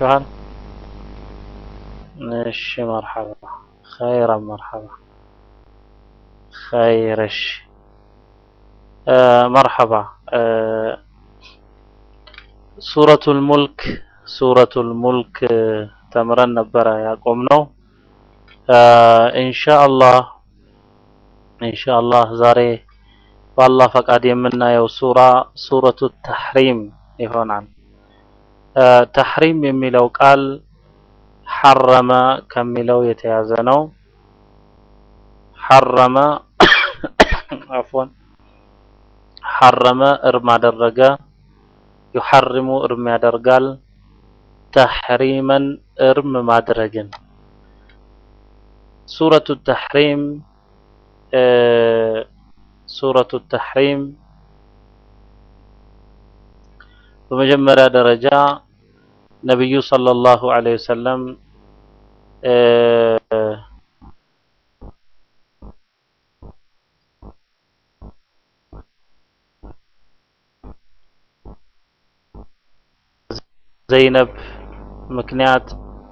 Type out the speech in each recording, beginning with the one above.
ይሰማችኋል? እሺ መርሐባ ኸይረን መርሐባ ኸይር እሺ መርሐባ ሱረቱል ሙልክ ሱረቱል ሙልክ ተምረን ነበረ ያቆምነው ኢንሻአላህ ኢንሻአላህ ዛሬ በአላህ ፈቃድ የምናየው ሱራ ሱረቱ ተሕሪም ይሆናል። ተሕሪም የሚለው ቃል ሐረመ ከሚለው የተያዘ ነው። ሐረመ አፍወን ሐረመ እርም አደረገ፣ ዩሐርሙ እርም ያደርጋል፣ ተሕሪመን እርም ማድረግን ሱረቱ ተሕሪም ሱረቱ ተሕሪም በመጀመሪያ ደረጃ ነቢዩ ሰለላሁ ዐለይሂ ወሰለም ዘይነብ ምክንያት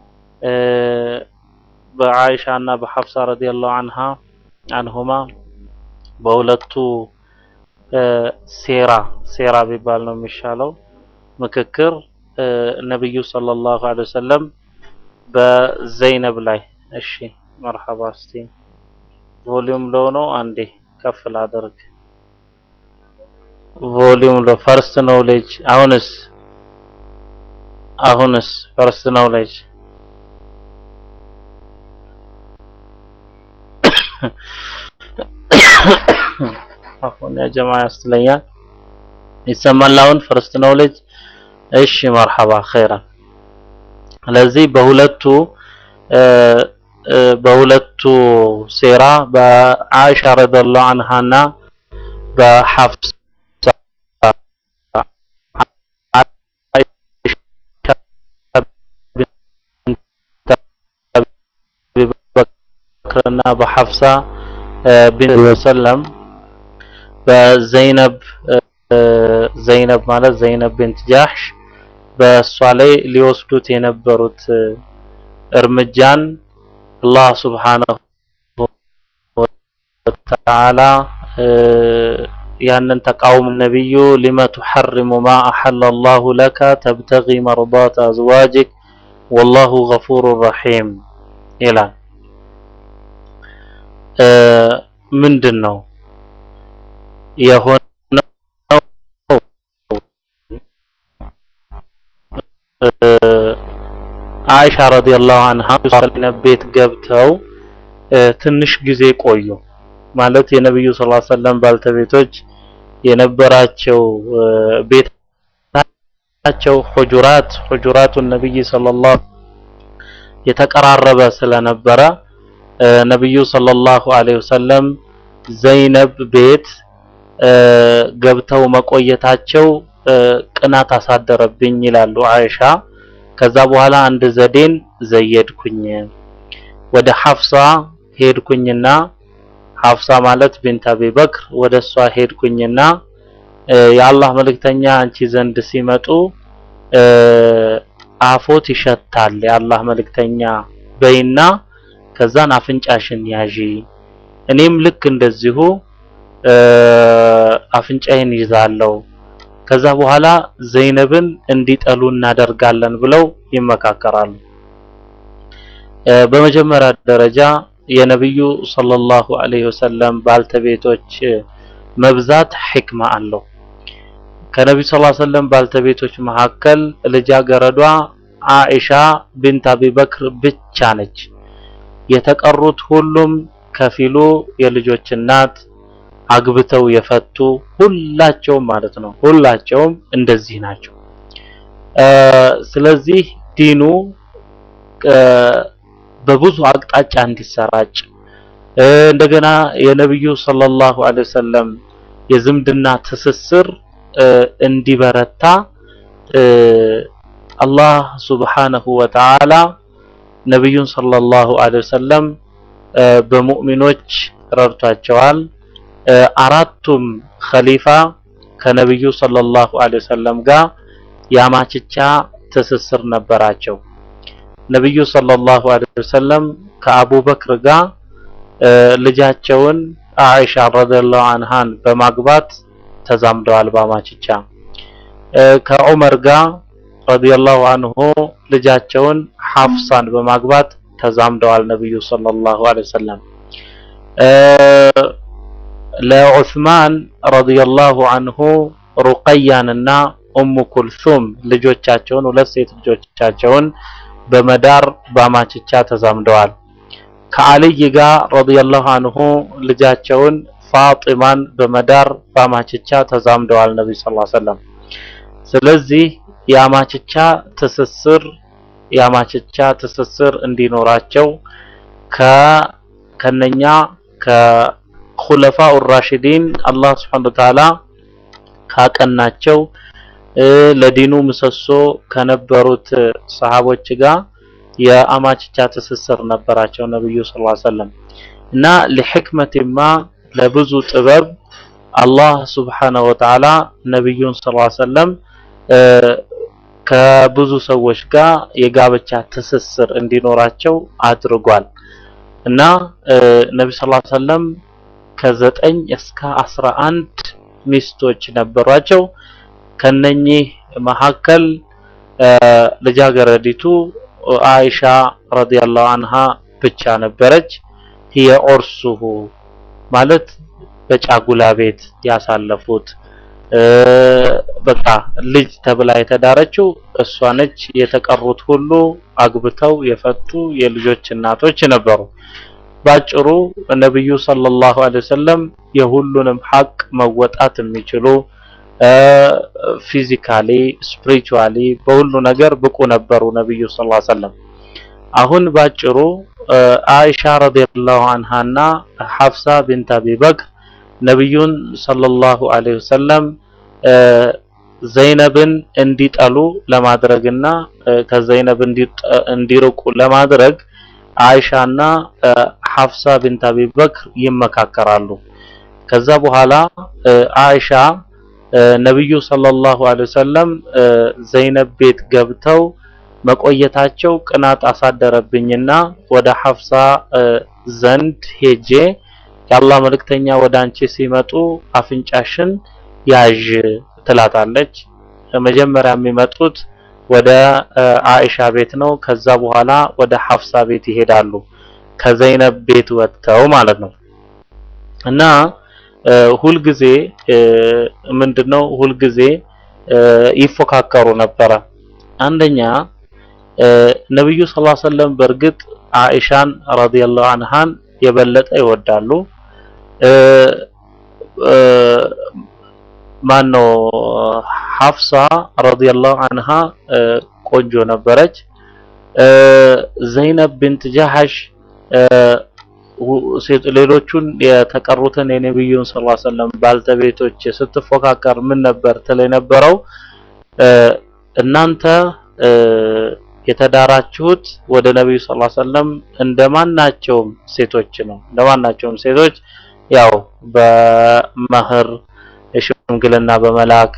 በዓይሻ እና በሐፍሳ ረዲየላሁ አንሃ አንሁማ በሁለቱ ሴራ ሴራ ቢባል ነው የሚሻለው ምክክር ነብዩ ሰለላሁ ዐለይሂ ወሰለም በዘይነብ ላይ እሺ መርሐባ እስቲ ቮሊዩም ሎ ነው አንዴ ከፍ ላደርግ ቮሊዩም ሎ ፈርስት ኖሌጅ አሁንስ አሁንስ ፈርስት ኖሌጅ አሁን ያ ጀማ ያስትለኛል ይሰማል አሁን ፈርስት ኖሌጅ እሺ መርሐባ ኸይራን ስለዚህ በሁለቱ በሁለቱ ሴራ በአኢሻ ረዲየላሁ ዐንሃና በሐፍሳ በክርና በሐፍሳ ቢን ወሰለም በዘይነብ ዘይነብ ማለት ዘይነብ ቢንት ጃህሽ በእሷ ላይ ሊወስዱት የነበሩት እርምጃን አላህ ሱብሓነሁ ወተዓላ ያንን ተቃውሞ ነብዩ ሊመ ቱሐሪሙ ማ አሐለ አላሁ ለከ ተብተጊ መርዳት አዝዋጅክ ወላሁ ገፉሩ ረሒም ይላል። ምንድን ነው የሆነው? አይሻ ረዲየላሁ አንሃ ቤት ገብተው ትንሽ ጊዜ ቆዩ። ማለት የነብዩ ሰለላሁ ዐለይሂ ወሰለም ባልተቤቶች የነበራቸው ቤታቸው ሁጁራት ሁጁራቱ ነብይ ሰለላሁ የተቀራረበ ስለነበረ ነብዩ ሰለላሁ ዐለይሂ ወሰለም ዘይነብ ቤት ገብተው መቆየታቸው ቅናት አሳደረብኝ ይላሉ አይሻ። ከዛ በኋላ አንድ ዘዴን ዘየድኩኝ ወደ ሐፍሳ ሄድኩኝና ሐፍሳ ማለት ቢንት አቢ በክር ወደ እሷ ሄድኩኝና የአላህ መልእክተኛ አንቺ ዘንድ ሲመጡ አፎት ይሸታል የአላህ መልእክተኛ በይና ከዛን አፍንጫሽን ያዢ እኔም ልክ እንደዚሁ አፍንጫዬን ይዛለው ከዛ በኋላ ዘይነብን እንዲጠሉ እናደርጋለን ብለው ይመካከራሉ። በመጀመሪያ ደረጃ የነብዩ ሰለላሁ ዐለይሂ ወሰለም ባልተቤቶች መብዛት ሕክማ አለው። ከነብዩ ሰለላሁ ዐለይሂ ወሰለም ባልተቤቶች መካከል ልጃገረዷ አኢሻ ቢንት አቢበክር ብቻ ነች። የተቀሩት ሁሉም ከፊሉ የልጆች እናት አግብተው የፈቱ ሁላቸውም ማለት ነው። ሁላቸውም እንደዚህ ናቸው። ስለዚህ ዲኑ በብዙ አቅጣጫ እንዲሰራጭ እንደገና የነብዩ ሰለላሁ ዐለይሂ ወሰለም የዝምድና ትስስር እንዲበረታ አላህ ሱብሓነሁ ወተዓላ ነብዩን ሰለላሁ ዐለይሂ ወሰለም በሙእሚኖች ረድቷቸዋል። አራቱም ኸሊፋ ከነብዩ ሰለላሁ ዐለይሂ ወሰለም ጋር ያማችቻ ትስስር ነበራቸው። ነብዩ ሰለላሁ ዐለይሂ ወሰለም ከአቡበክር ጋር ልጃቸውን አኢሻ ረዲየላሁ ዐንሃን በማግባት ተዛምደዋል በአማችቻ። ከዑመር ጋር ረዲየላሁ ዐንሁ ልጃቸውን ሐፍሳን በማግባት ተዛምደዋል ነብዩ ሰለላሁ ዐለይሂ ወሰለም። ለዑስማን ረዲየላሁ ዐንሁ ሩቀያንና ኡሙ ኩልሱም ልጆቻቸውን ሁለት ሴት ልጆቻቸውን በመዳር በአማችቻ ተዛምደዋል። ከአልይ ጋር ረዲየላሁ ዐንሁ ልጃቸውን ፋጢማን በመዳር በአማችቻ ተዛምደዋል ነብዩ ሰለላሁ ዐለይሂ ወሰለም። ስለዚህ የአማችቻ ትስስር የአማችቻ ትስስር እንዲኖራቸው ከነኛ ከኹለፋኡ ራሽዲን አላህ ሱብሓነሁ ወተዓላ ካቀናቸው ለዲኑ ምሰሶ ከነበሩት ሰሃቦች ጋር የአማችቻ ትስስር ነበራቸው ነብዩ ሰለላሁ ዐለይሂ ወሰለም እና ለሕክመቲማ ለብዙ ጥበብ አላህ ሱብሓነሁ ወተዓላ ነብዩን ሰለላሁ ዐለይሂ ወሰለም ከብዙ ሰዎች ጋር የጋብቻ ትስስር እንዲኖራቸው አድርጓል እና ነብዩ ሰለላሁ ዐለይሂ ወሰለም ከዘጠኝ እስከ አስራ አንድ ሚስቶች ነበሯቸው። ከነኚህ መካከል ልጃገረዲቱ አይሻ ረዲየላሁ ዐንሃ ብቻ ነበረች። هي ዑርሱሁ ማለት በጫጉላ ቤት ያሳለፉት በቃ ልጅ ተብላ የተዳረችው እሷ ነች። የተቀሩት ሁሉ አግብተው የፈቱ የልጆች እናቶች ነበሩ። ባጭሩ ነብዩ ሰለላሁ ዐለይሂ ወሰለም የሁሉንም ሐቅ መወጣት የሚችሉ ፊዚካሊ ስፒሪቹዋሊ በሁሉ ነገር ብቁ ነበሩ ነብዩ ሰለላሁ ዐለይሂ ወሰለም። አሁን ባጭሩ አይሻ ረዲየላሁ ዐንሃና ሐፍሳ ቢንት አቢ በክር ነብዩን ሰለላሁ ዐለይሂ ወሰለም ዘይነብን እንዲጠሉ ለማድረግና ከዘይነብ እንዲርቁ ለማድረግ አይሻና ሐፍሳ ቢንት አቢ በክር ይመካከራሉ። ከዛ በኋላ አይሻ ነብዩ ሰለላሁ ዐለይሂ ወሰለም ዘይነብ ቤት ገብተው መቆየታቸው ቅናት አሳደረብኝና ወደ ሐፍሳ ዘንድ ሄጄ የአላህ መልእክተኛ ወደ አንቺ ሲመጡ አፍንጫሽን ያዥ ትላታለች። መጀመሪያ የሚመጡት ወደ አኢሻ ቤት ነው። ከዛ በኋላ ወደ ሐፍሳ ቤት ይሄዳሉ። ከዘይነብ ቤት ወጥተው ማለት ነው። እና ሁልጊዜ ምንድነው ሁልጊዜ ይፎካከሩ ነበረ። አንደኛ ነብዩ ሰለላሁ ዐለይሂ ወሰለም በእርግጥ አኢሻን ረዲየላሁ ዐንሃን የበለጠ ይወዳሉ። ማነው ሐፍሳ ረዲየላሁ ዐንሃ ቆንጆ ነበረች። ዘይነብ ቢንት ጃሐሽ ሌሎቹን የተቀሩትን የነብዩን ሰለላሁ ዐለይሂ ወሰለም ባልተቤቶች ስትፎካከር ምን ነበር ትል የነበረው እናንተ የተዳራችሁት ወደ ነብዩ ሰለላሁ ዐለይሂ ወሰለም እንደማናቸውም ሴቶች ነው። እንደማናቸውም ሴቶች ያው በመህር ሽምግልና በመላክ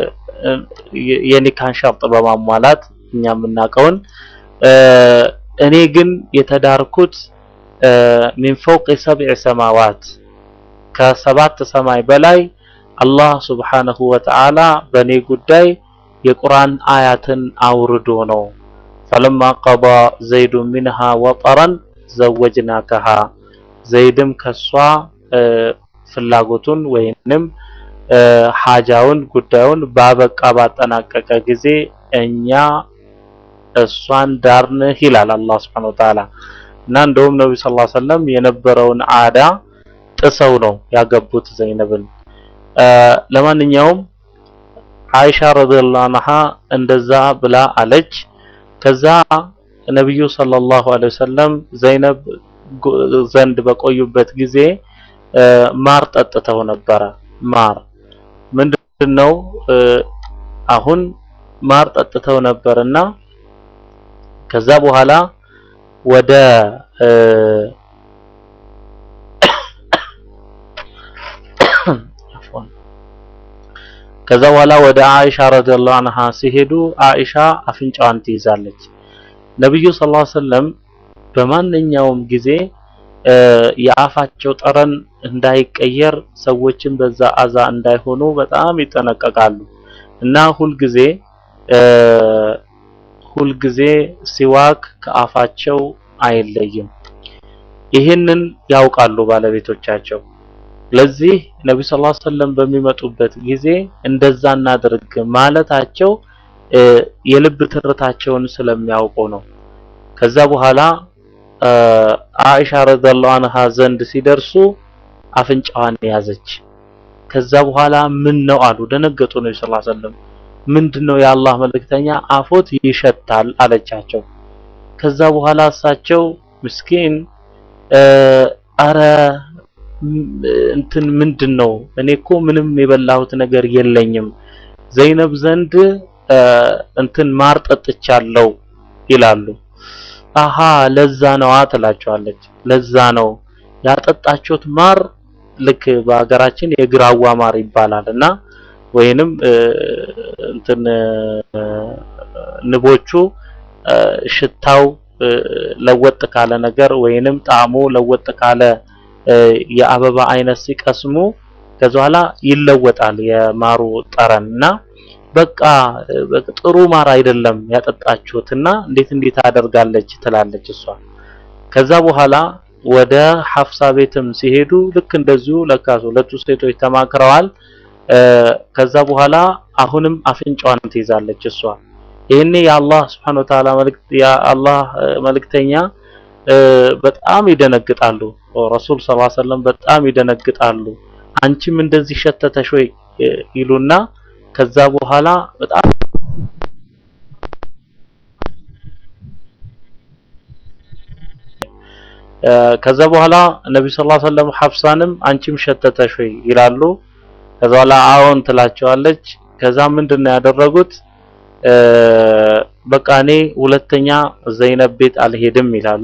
የኒካን ሸርጥ በማሟላት እኛ የምናውቀውን እኔ ግን የተዳርኩት ሚን ፈውቅ ሰብዕ ሰማዋት ከሰባት ሰማይ በላይ አላህ ሱብሓነሁ ወተዓላ በእኔ ጉዳይ የቁርአን አያትን አውርዶ ነው። ፈለማ ቀዳ ዘይዱ ሚንሃ ወጠረን ዘወጅናከሃ ዘይድም ከሷ ፍላጎቱን ወይንም ሐጃውን ጉዳዩን ባበቃ ባጠናቀቀ ጊዜ እኛ እሷን ዳርንህ ይላል አላህ Subhanahu Wa Ta'ala እና እንደውም ነብዩ ሰለላሁ ዐለይሂ ወሰለም የነበረውን አዳ ጥሰው ነው ያገቡት ዘይነብን ለማንኛውም አይሻ ረዲየላሁ ዐንሃ እንደዛ ብላ አለች ከዛ ነብዩ ሰለላሁ ዐለይሂ ወሰለም ዘይነብ ዘንድ በቆዩበት ጊዜ ማር ጠጥተው ነበረ ማር ምንድነው አሁን ማር ጠጥተው ነበርና ከዛ በኋላ ወደ ከዛ በኋላ ወደ አኢሻ ረዲየላሁ ዐንሃ ሲሄዱ አኢሻ አፍንጫዋን ትይዛለች። ነብዩ ሰለላሁ ዐለይሂ ወሰለም በማንኛውም ጊዜ የአፋቸው ጠረን እንዳይቀየር ሰዎችን በዛ አዛ እንዳይሆኑ በጣም ይጠነቀቃሉ እና ሁልጊዜ ሁልጊዜ ሲዋክ ከአፋቸው አይለይም። ይህንን ያውቃሉ ባለቤቶቻቸው። ለዚህ ነብዩ ሰለላሁ ዐለይሂ ወሰለም በሚመጡበት ጊዜ እንደዛ እናድርግ ማለታቸው የልብ ትርታቸውን ስለሚያውቁ ነው። ከዛ በኋላ አኢሻ ረዲየላሁ ዐንሃ ዘንድ ሲደርሱ አፍንጫዋን ያዘች። ከዛ በኋላ ምን ነው አሉ፣ ደነገጡ። ነብዩ ሰለላሁ ዐለይሂ ወሰለም ምንድነው የአላህ መልእክተኛ አፎት ይሸታል አለቻቸው። ከዛ በኋላ እሳቸው ምስኪን አረ እንትን ምንድነው እኔ እኮ ምንም የበላሁት ነገር የለኝም ዘይነብ ዘንድ እንትን ማር ጠጥቻለሁ ይላሉ። አሃ ለዛ ነዋ ትላቸዋለች። ለዛ ነው ያጠጣችሁት ማር ልክ በሀገራችን የግራዋ ማር ይባላል እና ወይንም እንትን ንቦቹ ሽታው ለወጥ ካለ ነገር ወይንም ጣዕሙ ለወጥ ካለ የአበባ አይነት ሲቀስሙ ከዛ በኋላ ይለወጣል የማሩ ጠረን እና በቃ ጥሩ ማር አይደለም ያጠጣችሁትና እንዴት እንዴት አደርጋለች ትላለች እሷ። ከዛ በኋላ ወደ ሐፍሳ ቤትም ሲሄዱ ልክ እንደዚሁ ለካስ ሁለቱ ሴቶች ተማክረዋል። ከዛ በኋላ አሁንም አፍንጫዋን ትይዛለች እሷ። ይህኔ የአላህ Subhanahu Wa Ta'ala መልእክት የአላህ መልእክተኛ በጣም ይደነግጣሉ። ረሱል ሰለላሁ ዐለይሂ ወሰለም በጣም ይደነግጣሉ። አንቺም እንደዚህ ሸተተሽ ወይ ይሉና ከዛ በኋላ በጣም ከዛ በኋላ ነብዩ ሰለላሁ ዐለይሂ ወሰለም ሐፍሳንም አንቺም ሸተተሽ ወይ ይላሉ። ከዛ በኋላ አዎን ትላቸዋለች። ከዛ ምንድነው ያደረጉት? በቃ እኔ ሁለተኛ ዘይነብ ቤት አልሄድም ይላሉ።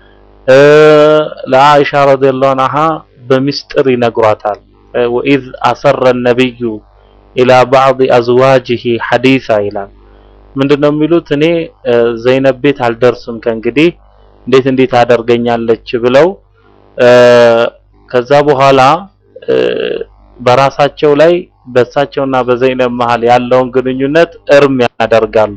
ለአኢሻ ረዲየላሁ ዐንሃ በሚስጥር ይነግሯታል። ወኢዝ አሰረ ነብዩ ኢላ ባዕድ አዝዋጅህ ሐዲሳ ይላል። ምንድነው የሚሉት? እኔ ዘይነብ ቤት አልደርስም ከእንግዲህ እንዴት እንዴት አደርገኛለች ብለው ከዛ በኋላ በራሳቸው ላይ በእሳቸውና በዘይነብ መሃል ያለውን ግንኙነት እርም ያደርጋሉ።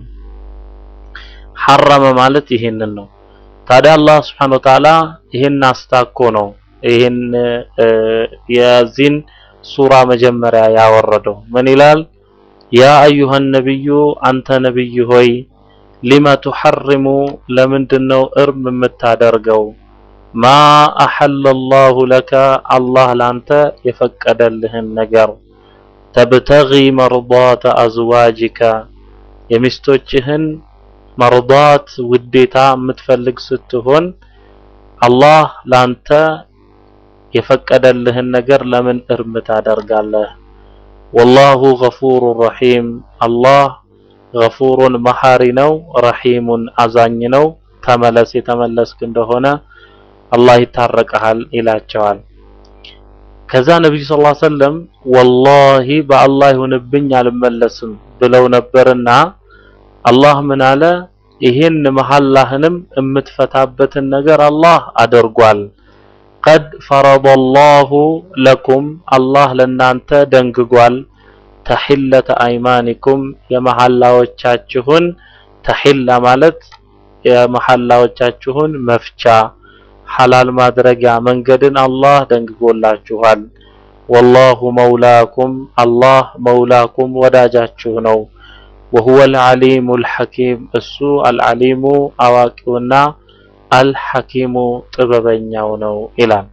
ሐረመ ማለት ይሄንን ነው። ታዲያ አላህ Subhanahu Wa Ta'ala ይሄን አስታኮ ነው ይሄን የዚህን ሱራ መጀመሪያ ያወረደው ምን ይላል? ያ አዩሃ ነብዩ አንተ ነብይ ሆይ ሊመ ቱሐርሙ ለምንድነው እርም የምታደርገው? ማ አሐለ አላሁ ለከ አላህ ላንተ የፈቀደልህን ነገር ተብተጊ መርዳተ አዝዋጅከ የሚስቶችህን መርዳት ውዴታ የምትፈልግ ስትሆን አላህ ላንተ የፈቀደልህን ነገር ለምን እርም ታደርጋለህ? ወላሁ ገፉሩ ረሒም አላህ ገፉሩን መሐሪ ነው፣ ረሒሙን አዛኝ ነው። ተመለስ የተመለስክ እንደሆነ አላህ ይታረቀሃል ይላቸዋል። ከዛ ነብዩ ሰለላሁ ዐለይሂ ወሰለም ወላሂ በአላህ ይሁንብኝ አልመለስም ብለው ነበርና አላህ ምን አለ? ይህን መሐላህንም የምትፈታበትን ነገር አላህ አድርጓል። ቀድ ፈረደላሁ ለኩም አላህ ለናንተ ደንግጓል። ተሒለተ አይማኒኩም የመሐላዎቻችሁን ተሒላ ማለት የመሐላዎቻችሁን መፍቻ ሐላል ማድረጊያ መንገድን አላህ ደንግጎላችኋል። ወላሁ መውላኩም አላህ መውላኩም ወዳጃችሁ ነው። ወሁወ አልዓሊሙ አልሐኪም እሱ አልዓሊሙ አዋቂውና አልሐኪሙ ጥበበኛው ነው ይላል።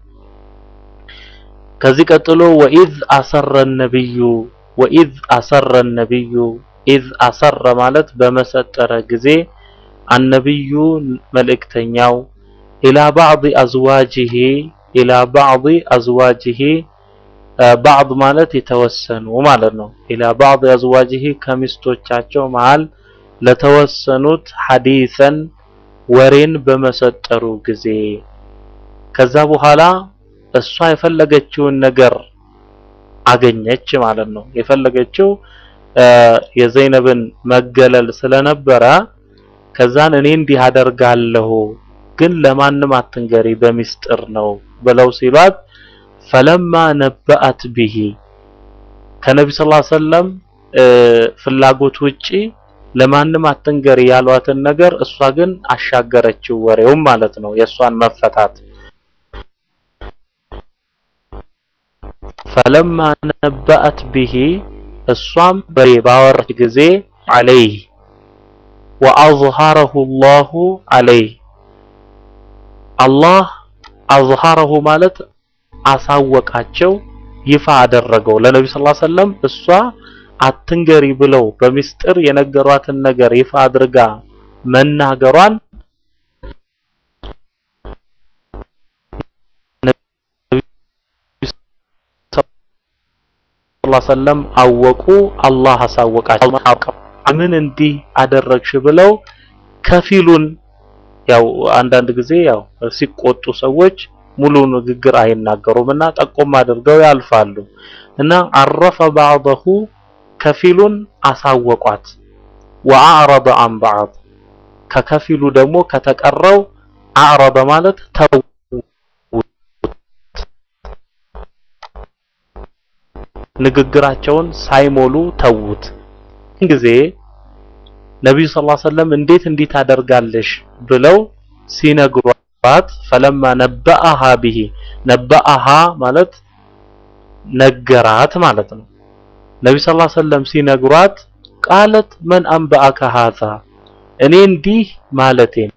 ከዚህ ቀጥሎ ወኢዝ አሰረ ነብዩ ወኢዝ አሰረ ነብዩ ኢዝ አሰረ ማለት በመሰጠረ ጊዜ አነብዩ መልእክተኛው ኢላ ባዕድ አዝዋጅህ ኢላ ባዕድ አዝዋጅህ ባዕድ ማለት የተወሰኑ ማለት ነው። ኢላ ባዕድ አዝዋጅህ ከሚስቶቻቸው መሃል ለተወሰኑት ሐዲሰን ወሬን በመሰጠሩ ጊዜ ከዛ በኋላ እሷ የፈለገችውን ነገር አገኘች ማለት ነው። የፈለገችው የዘይነብን መገለል ስለነበረ ከዛን እኔ እንዲህ አደርጋለሁ ግን ለማንም አትንገሪ በሚስጥር ነው ብለው ሲሏት ፈለማ ነበአት ቢሂ ከነቢ ስ ሰለም ፍላጎት ውጪ ለማንም አትንገሪ ያሏትን ነገር እሷ ግን አሻገረችው ወሬውም ማለት ነው የእሷን መፈታት ፈለማ ነበአት ቢሂ እሷም በሬ ባወራች ጊዜ አለይህ ወአዝሃረሁ ላሁ አለይህ አላህ አዝሃረሁ ማለት አሳወቃቸው ይፋ አደረገው ለነቢ ስ ሰለም እሷ አትንገሪ ብለው በሚስጥር የነገሯትን ነገር ይፋ አድርጋ መናገሯን ሰለም አወቁ። አላህ አሳወቃቸው። ምን እንዲህ አደረግሽ ብለው ከፊሉን ያው አንዳንድ ጊዜ ያው ሲቆጡ ሰዎች ሙሉ ንግግር አይናገሩምና ጠቆም አድርገው ያልፋሉ እና አረፈ ባዕضሁ ከፊሉን አሳወቋት ወአዕረض አን ባዕድ ከከፊሉ ደግሞ ከተቀረው አዕረض ማለት ተው ንግግራቸውን ሳይሞሉ ተዉት ጊዜ ነቢዩ ሰለላሁ ዐለይሂ ወሰለም እንዴት እንዲህ ታደርጋለሽ ብለው ሲነግሯት ፈለማ ነበአሃ ቢሂ ነበአሃ ማለት ነገራት ማለት ነው። ነቢዩ ሰለላሁ ዐለይሂ ወሰለም ሲነግሯት ቃለት መን አንበአከ ሃዛ እኔ እንዲህ ማለቴን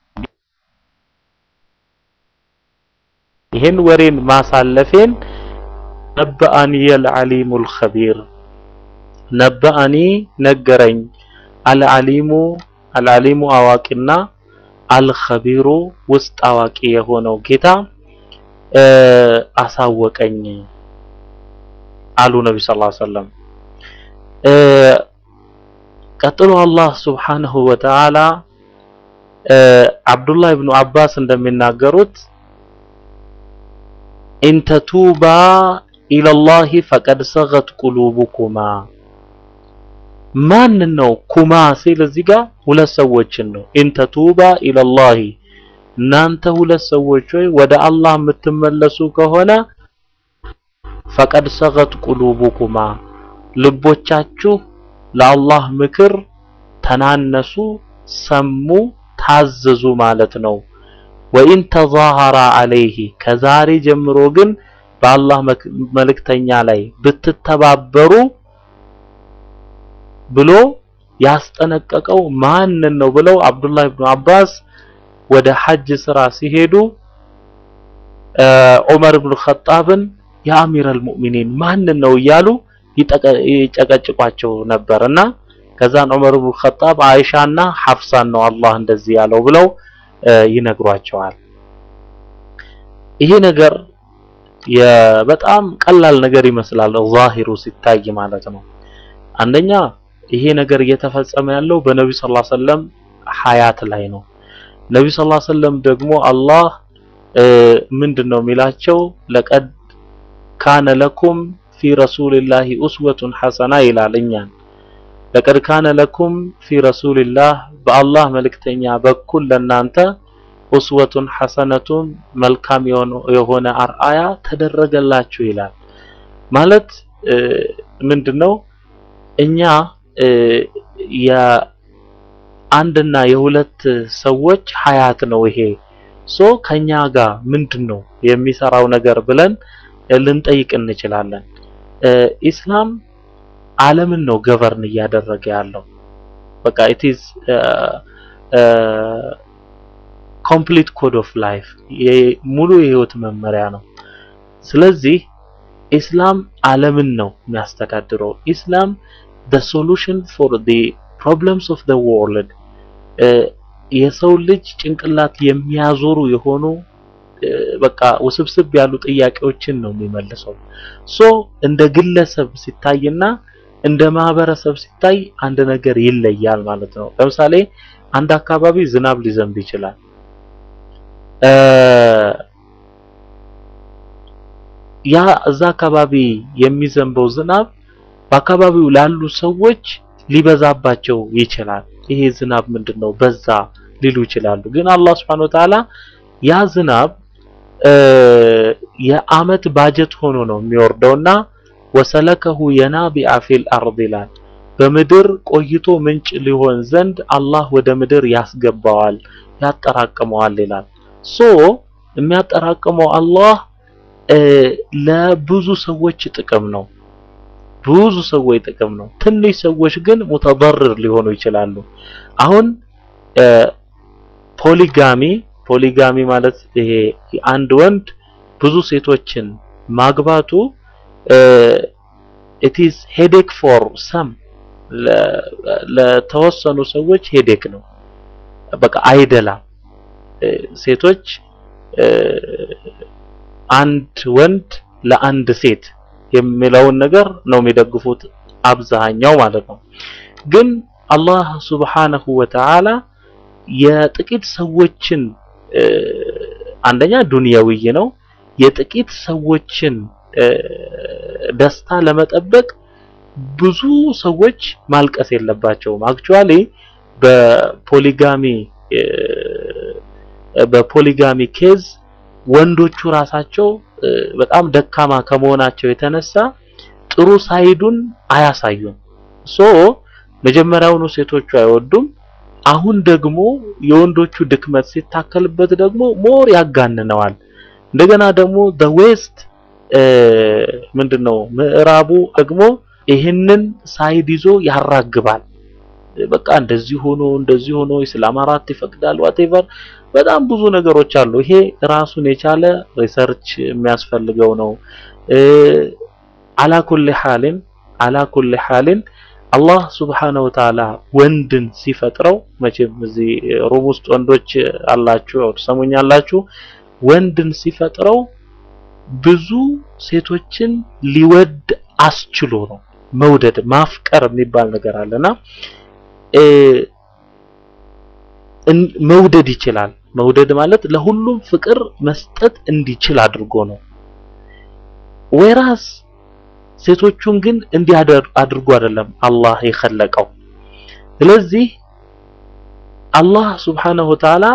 ይሄን ወሬን ማሳለፌን ነበአኒ አልዓሊሙል ኸቢር ነበአኒ ነገረኝ አልዓሊሙ አልዓሊሙ አዋቂና አልኸቢሩ ውስጥ አዋቂ የሆነው ጌታ አሳወቀኝ አሉ ነቢ ስ ሰለም ቀጥሎ አላህ ስብሓንሁ ወተዓላ አብዱላህ ብኑ አባስ እንደሚናገሩት ኢንተቱባ ኢለላሂ ፈቀድ ሰገት ቁሉቡኩማ ማን ነው ኩማ ሲል እዚህ ጋር ሁለት ሰዎችን ነው ኢንተቱባ ኢለላሂ እናንተ ሁለት ሰዎች ሆይ ወደ አላህ የምትመለሱ ከሆነ ፈቀድ ሰገት ቁሉቡኩማ ልቦቻችሁ ለአላህ ምክር ተናነሱ፣ ሰሙ፣ ታዘዙ ማለት ነው። ወኢን ተዛሃራ አለይሂ ከዛሬ ጀምሮ ግን በአላህ መልእክተኛ ላይ ብትተባበሩ ብሎ ያስጠነቀቀው ማንን ነው ብለው አብዱላህ ኢብኑ አባስ ወደ ሐጅ ስራ ሲሄዱ ዑመር ኢብኑ ኸጣብን የአሚረል ሙእሚኒን ማንን ነው እያሉ ይጨቀጭቋቸው ነበርና ከዛን ዑመር ኢብኑ ኸጣብ አይሻና ሐፍሳን ነው አላህ እንደዚህ ያለው ብለው ይነግሯቸዋል። ይሄ ነገር በጣም ቀላል ነገር ይመስላል ዛሂሩ ሲታይ ማለት ነው። አንደኛ ይሄ ነገር እየተፈጸመ ያለው በነቢ ሰለላሁ ዐለይሂ ወሰለም ሐያት ላይ ነው። ነቢ ሰለላሁ ዐለይሂ ወሰለም ደግሞ አላህ ምንድነው የሚላቸው ለቀድ ካነ ለኩም ፊ ረሱልላሂ ኡስወቱን ሐሰና ይላል እኛን ለቀድ ካነ ለኩም ፊ ረሱልላህ በአላህ መልእክተኛ በኩል ለናንተ ኡስወቱን ሐሰነቱን መልካም የሆነ አርአያ ተደረገላችሁ ይላል። ማለት ምንድነው እኛ የአንድና የሁለት ሰዎች ሐያት ነው ይሄ ሶ ከኛ ጋር ምንድነው የሚሰራው ነገር ብለን ልንጠይቅ እንችላለን። ኢስላም ዓለምን ነው ገቨርን እያደረገ ያለው። በቃ ኢት ኢዝ ኮምፕሊት ኮድ ኦፍ ላይፍ ሙሉ የህይወት መመሪያ ነው። ስለዚህ ኢስላም ዓለምን ነው የሚያስተዳድረው። ኢስላም the solution for the problems of the world የሰው ልጅ ጭንቅላት የሚያዞሩ የሆኑ በቃ ውስብስብ ያሉ ጥያቄዎችን ነው የሚመልሰው። ሶ እንደ ግለሰብ ሲታይና እንደ ማህበረሰብ ሲታይ አንድ ነገር ይለያል ማለት ነው። ለምሳሌ አንድ አካባቢ ዝናብ ሊዘንብ ይችላል። ያ እዛ አካባቢ የሚዘንበው ዝናብ በአካባቢው ላሉ ሰዎች ሊበዛባቸው ይችላል። ይሄ ዝናብ ምንድነው በዛ ሊሉ ይችላሉ። ግን አላህ Subhanahu Wa Ta'ala ያ ዝናብ የአመት ባጀት ሆኖ ነው የሚወርደውና ወሰለከሁ የናቢአ ፊል አርድ ይላል። በምድር ቆይቶ ምንጭ ሊሆን ዘንድ አላህ ወደ ምድር ያስገባዋል፣ ያጠራቅመዋል ይላል። ሶ የሚያጠራቅመው አላህ ለብዙ ሰዎች ጥቅም ነው። ብዙ ሰዎች ጥቅም ነው። ትንሽ ሰዎች ግን ሙተበርር ሊሆኑ ይችላሉ። አሁን ፖሊጋሚ ፖሊጋሚ ማለት ይሄ አንድ ወንድ ብዙ ሴቶችን ማግባቱ it is headache for some ለተወሰኑ ሰዎች ሄዴክ ነው። በቃ አይደላም። ሴቶች አንድ ወንድ ለአንድ ሴት የሚለውን ነገር ነው የሚደግፉት አብዛኛው ማለት ነው። ግን አላህ ሱብሓነሁ ወተዓላ የጥቂት ሰዎችን አንደኛ ዱንያዊ ነው። የጥቂት ሰዎችን ደስታ ለመጠበቅ ብዙ ሰዎች ማልቀስ የለባቸውም። አክቹአሊ በፖሊጋሚ በፖሊጋሚ ኬዝ ወንዶቹ ራሳቸው በጣም ደካማ ከመሆናቸው የተነሳ ጥሩ ሳይዱን አያሳዩም። ሶ መጀመሪያውኑ ሴቶቹ አይወዱም። አሁን ደግሞ የወንዶቹ ድክመት ሲታከልበት ደግሞ ሞር ያጋንነዋል። እንደገና ደግሞ the west ምንድነው ምዕራቡ ደግሞ ይህንን ሳይድ ይዞ ያራግባል። በቃ እንደዚህ ሆኖ እንደዚህ ሆኖ ኢስላም አራት ይፈቅዳል ዋቴቨር በጣም ብዙ ነገሮች አሉ። ይሄ ራሱን የቻለ ሪሰርች የሚያስፈልገው ነው። አላኩል ሐሊን አላኩል ሐሊን አላህ ሱብሓነሁ ወተዓላ ወንድን ሲፈጥረው መቼም እዚህ ሩም ውስጥ ወንዶች አላችሁ ያው ትሰሙኛላችሁ። ወንድን ሲፈጥረው ብዙ ሴቶችን ሊወድ አስችሎ ነው። መውደድ ማፍቀር የሚባል ነገር አለና መውደድ ይችላል። መውደድ ማለት ለሁሉም ፍቅር መስጠት እንዲችል አድርጎ ነው። ወይራስ ሴቶቹን ግን እንዲህ አድርጎ አይደለም አላህ የኸለቀው። ስለዚህ አላህ ሱብሓነሁ ወተዓላ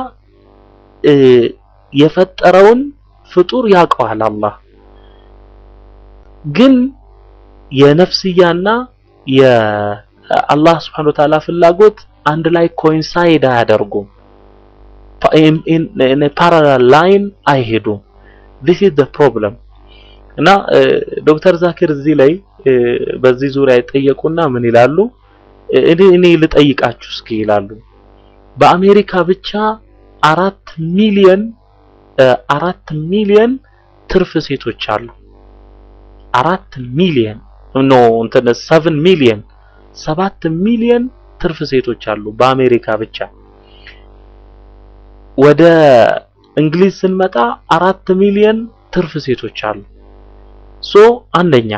የፈጠረውን ፍጡር ያውቀዋል። አላህ ግን የነፍስያና የአላህ ሱብሓነሁ ወተዓላ ፍላጎት አንድ ላይ ኮይንሳይድ አያደርጉም። ኢን ፓራላል ላይን አይሄዱም። this is the problem እና ዶክተር ዛኪር እዚህ ላይ በዚህ ዙሪያ ይጠየቁና ምን ይላሉ? እኔ እኔ ልጠይቃችሁ እስኪ ይላሉ። በአሜሪካ ብቻ አራት ሚሊየን አራት ሚሊየን ትርፍ ሴቶች አሉ። አራት ሚሊየን ኖ እንትን ሰቨን ሚሊየን ሰባት ሚሊየን ትርፍ ሴቶች አሉ በአሜሪካ ብቻ። ወደ እንግሊዝ ስንመጣ አራት ሚሊየን ትርፍ ሴቶች አሉ። ሶ አንደኛ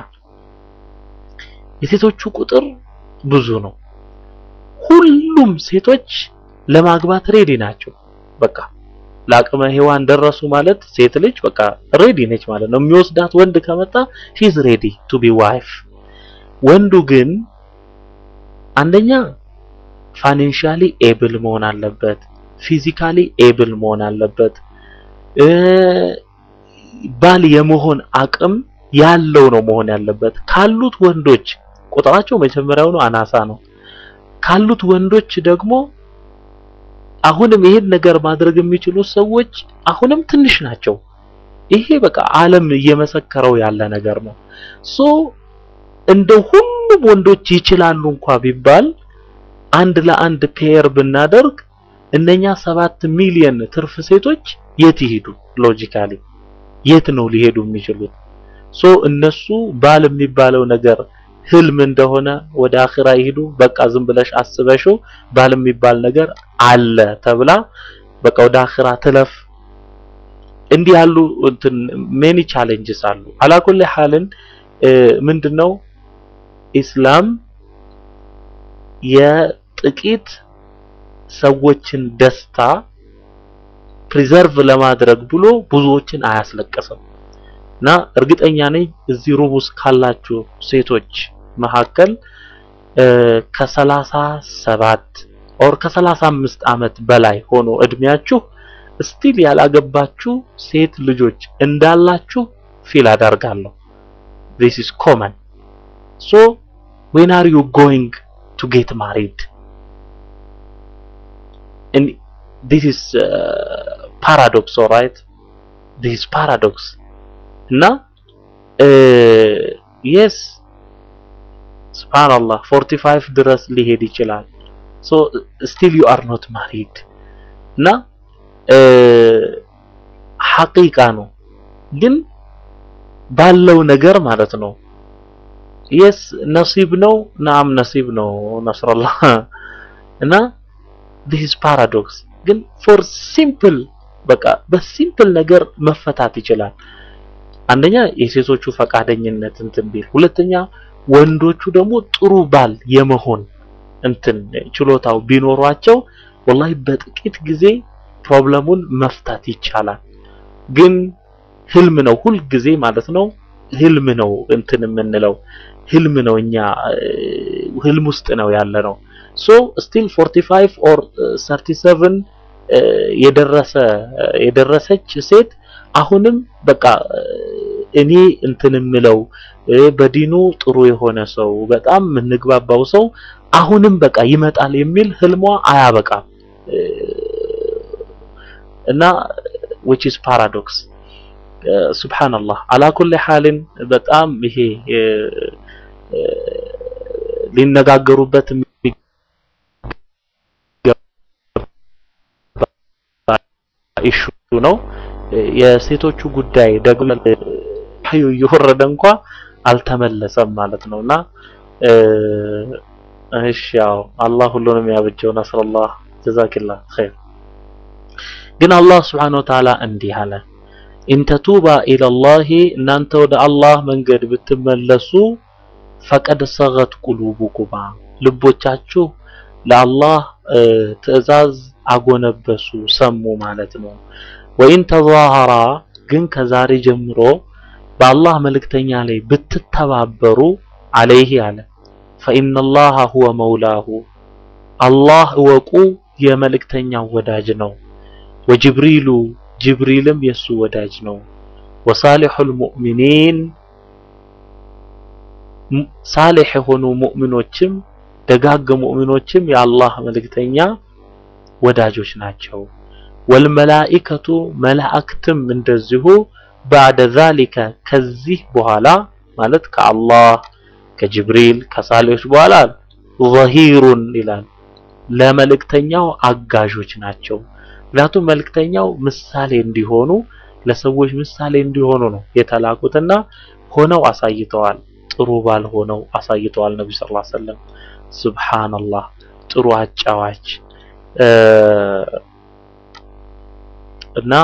የሴቶቹ ቁጥር ብዙ ነው። ሁሉም ሴቶች ለማግባት ሬዲ ናቸው። በቃ ለአቅመ ሔዋን ደረሱ ማለት ሴት ልጅ በቃ ሬዲ ነች ማለት ነው። የሚወስዳት ወንድ ከመጣ ሺዝ ሬዲ ቱ ቢ ዋይፍ። ወንዱ ግን አንደኛ ፋይናንሻሊ ኤብል መሆን አለበት፣ ፊዚካሊ ኤብል መሆን አለበት፣ ባል የመሆን አቅም ያለው ነው መሆን ያለበት። ካሉት ወንዶች ቁጥራቸው መጀመሪያውኑ አናሳ ነው። ካሉት ወንዶች ደግሞ አሁንም ይሄን ነገር ማድረግ የሚችሉ ሰዎች አሁንም ትንሽ ናቸው። ይሄ በቃ ዓለም እየመሰከረው ያለ ነገር ነው። ሶ እንደ ሁሉም ወንዶች ይችላሉ እንኳ ቢባል አንድ ለአንድ ፔር ብናደርግ እነኛ ሰባት ሚሊየን ትርፍ ሴቶች የት ይሄዱ? ሎጂካሊ የት ነው ሊሄዱ የሚችሉት? ሶ እነሱ ባል የሚባለው ነገር ህልም እንደሆነ ወደ አኺራ ይሄዱ። በቃ ዝም ብለሽ አስበሽው ባል የሚባል ነገር አለ ተብላ በቃ ወደ አኺራ ትለፍ። እንዲህ ያሉ እንትን ሜኒ ቻሌንጅስ አሉ። አላኩል ሐልን ምንድነው ኢስላም የጥቂት ሰዎችን ደስታ ፕሪዘርቭ ለማድረግ ብሎ ብዙዎችን አያስለቅስም። እና እርግጠኛ ነኝ እዚህ ሩብ ውስጥ ካላችሁ ሴቶች መካከል ከሰላሳ ሰባት ኦር ከሰላሳ አምስት ዓመት በላይ ሆኖ እድሜያችሁ ስቲል ያላገባችሁ ሴት ልጆች እንዳላችሁ ፊል አደርጋለሁ። this is common so when are you going to get married and this is uh, paradox all right this is paradox እና yes subhanallah 45 ድረስ ሊሄድ ይችላል so still you are not married እና ሐቂቃ ነው ግን ባለው ነገር ማለት ነው የስ ነሲብ ነው ናም ነሲብ ነው ነስረላህ እና this is paradox ግን for simple በቃ በሲምፕል ነገር መፈታት ይችላል አንደኛ የሴቶቹ ፈቃደኝነት እንትን ቢል ሁለተኛ ወንዶቹ ደግሞ ጥሩ ባል የመሆን እንትን ችሎታው ቢኖሯቸው ወላሂ በጥቂት ጊዜ ፕሮብለሙን መፍታት ይቻላል ግን ህልም ነው ሁል ጊዜ ማለት ነው ህልም ነው እንትን የምንለው ህልም ነው እኛ ህልም ውስጥ ነው ያለ ነው ሶ ስቲል 45 ኦር 37 የደረሰ የደረሰች ሴት አሁንም በቃ እኔ እንትን የምለው በዲኑ ጥሩ የሆነ ሰው በጣም የምንግባባው ሰው አሁንም በቃ ይመጣል የሚል ህልሟ አያበቃም እና which is paradox ሱብሃንአላህ አላ ኩሊ ሐልን በጣም ይሄ ሊነጋገሩበት ኢሹ ነው የሴቶቹ ጉዳይ ደግሞ ሀዩ እየወረደ እንኳ አልተመለሰም ማለት ነውና እሺ ያው አላህ ሁሉንም ያብጀው ነስረላህ ጀዛኪላህ ኸይር ግን አላህ Subhanahu Wa Ta'ala እንዲህ አለ ኢንተቱባ ኢለላሂ እናንተ ወደ አላህ መንገድ ብትመለሱ ፈቀድ ሰገት ቁሉቡኩማ ልቦቻችሁ ለአላህ ትዕዛዝ አጎነበሱ ሰሙ ማለት ነው ወኢን ተዛሃራ ግን ከዛሬ ጀምሮ በአላህ መልእክተኛ ላይ ብትተባበሩ አለይህ አለ ፈኢነላሃ ሁወ መውላሁ አላህ እወቁ የመልእክተኛው ወዳጅ ነው ወጅብሪሉ ጅብሪልም የሱ ወዳጅ ነው ወሳሊሑል ሙእሚኒን ሳሊሕ የሆኑ ሙእሚኖችም ደጋግ ሙእሚኖችም የአላህ መልእክተኛ ወዳጆች ናቸው ወልመላኢከቱ መላእክትም እንደዚሁ ባዕደ ዛሊከ ከዚህ በኋላ ማለት ከአላህ ከጅብሪል ከሳሌዎች በኋላ ዘሂሩን ይላል ለመልእክተኛው አጋዦች ናቸው ምክንያቱም መልእክተኛው ምሳሌ እንዲሆኑ ለሰዎች ምሳሌ እንዲሆኑ ነው የተላኩትና ሆነው አሳይተዋል ጥሩ ባል ሆነው አሳይተዋል ነብዩ ሰለላሁ ዐለይሂ ወሰለም ሱብሃንአላህ ጥሩ አጫዋች እና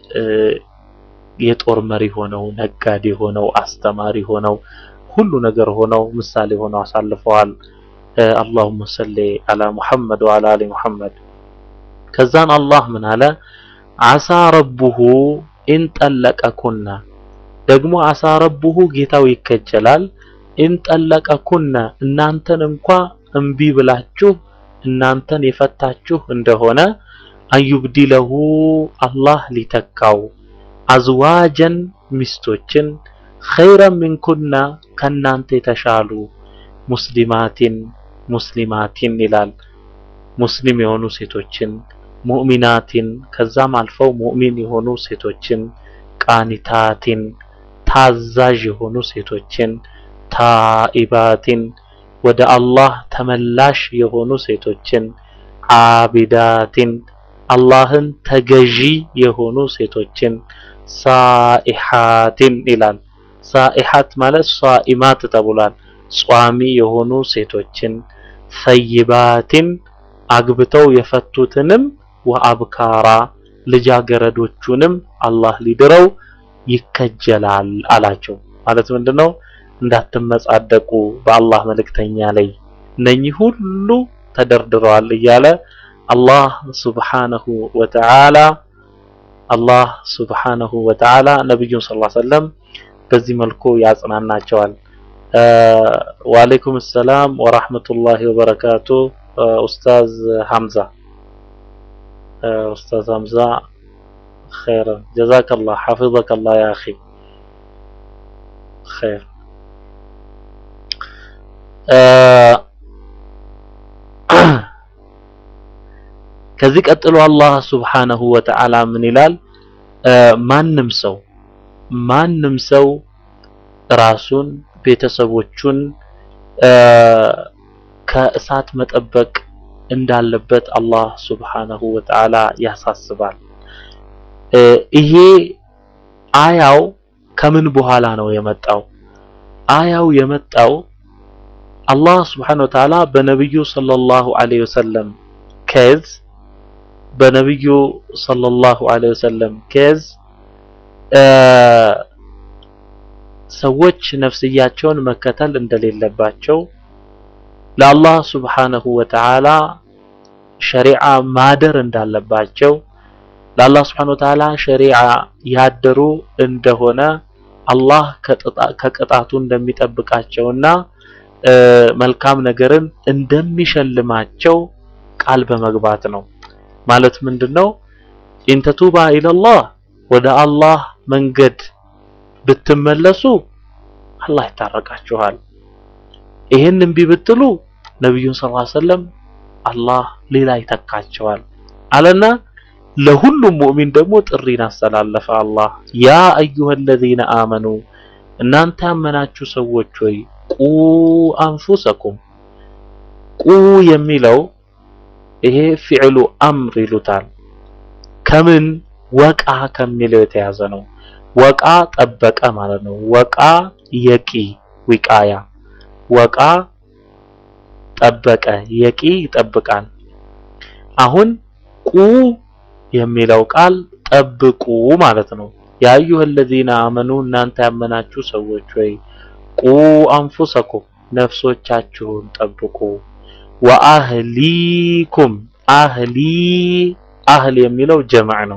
የጦር መሪ ሆነው ነጋዴ ሆነው አስተማሪ ሆነው ሁሉ ነገር ሆነው ምሳሌ ሆነው አሳልፈዋል اللهم صل على محمد وعلى ال محمد ከዛን አላህ ምን አለ አሳ ረቡሁ ኢን ጠለቀኩና ደግሞ አሳ ረቡሁ ጌታው ይከጀላል ኢን ጠለቀኩና እናንተን እንኳ እምቢ ብላችሁ እናንተን የፈታችሁ እንደሆነ አዩብዲለሁ አላህ ሊተካው አዝዋጀን ሚስቶችን ኸይረን ሚንኩና ከናንተ የተሻሉ ሙስሊማቲን ሙስሊማቲን ይላል ሙስሊም የሆኑ ሴቶችን ሙእሚናቲን ከዛም አልፈው ሙእሚን የሆኑ ሴቶችን ቃኒታቲን ታዛዥ የሆኑ ሴቶችን ታኢባቲን ወደ አላህ ተመላሽ የሆኑ ሴቶችን አቢዳቲን አላህን ተገዢ የሆኑ ሴቶችን ሳኢሓቲን ይላል ሳኢሓት ማለት ሷኢማት ተብሏል ጿሚ የሆኑ ሴቶችን ሰይባቲን አግብተው የፈቱትንም ወአብካራ ልጃገረዶቹንም አላህ ሊድረው ይከጀላል አላቸው ማለት ምንድነው እንዳትመጻደቁ በአላህ መልእክተኛ ላይ እነኚህ ሁሉ ተደርድረዋል እያለ አላህ ሱብሓነሁ ወተዓላ አላህ ሱብሓነሁ ወተዓላ ነብዩን ሰለላሁ ዐለይሂ ወሰለም በዚህ መልኩ ያጽናናቸዋል። ወአለይኩም ሰላም ወራህመቱላሂ ወበረካቱ ኡስታዝ ሐምዛ ኡስታዝ ሐምዛ ኸይረን ጀዛከላህ ሐፊዘከላህ ያ አኺ ኸይር ከዚህ ቀጥሎ አላህ ሱብሓነሁ ወተዓላ ምን ይላል? ማንም ሰው ማንም ሰው ራሱን ቤተሰቦቹን ከእሳት መጠበቅ እንዳለበት አላህ ሱብሓነሁ ወተዓላ ያሳስባል። ይሄ አያው ከምን በኋላ ነው የመጣው? አያው የመጣው አላህ ሱብሓነሁ ወተዓላ በነብዩ ሰለላሁ ዐለይሂ ወሰለም ኬዝ በነብዩ ሰለላሁ ዐለይሂ ወሰለም ኬዝ ሰዎች ነፍስያቸውን መከተል እንደሌለባቸው ለአላህ ሱብሓነሁ ወተዓላ ሸሪዓ ማደር እንዳለባቸው ለአላህ ሱብሓነሁ ወተዓላ ሸሪዓ ያደሩ እንደሆነ አላህ ከቅጣቱ እንደሚጠብቃቸውና መልካም ነገርን እንደሚሸልማቸው ቃል በመግባት ነው። ማለት ምንድነው? ኢንተቱባ ኢለላህ ወደ አላህ መንገድ ብትመለሱ አላህ ይታረቃችኋል። ይሄን እምቢ ብትሉ ነብዩን ሰለላሁ ዐለይሂ ወሰለም አላህ ሌላ ይተካቸዋል አለና ለሁሉም ሙእሚን ደግሞ ጥሪን አስተላለፈ። አላህ ያ አዩሀለዚነ አመኑ እናንተ ያመናችሁ ሰዎች ሆይ ቁ አንፉሰኩም ቁ የሚለው ይሄ ፊዕሉ አምር ይሉታል። ከምን ወቃ ከሚለው የተያዘ ነው። ወቃ ጠበቀ ማለት ነው። ወቃ የቂ ዊቃያ ወቃ ጠበቀ የቂ ይጠብቃል። አሁን ቁ የሚለው ቃል ጠብቁ ማለት ነው። ያ አዩሀለዚነ አመኑ እናንተ ያመናችሁ ሰዎች ወይ ቁ አንፉሰኩም ነፍሶቻችሁን ጠብቁ ወአህሊኩም አህሊ አህል የሚለው ጀማዕ ነው።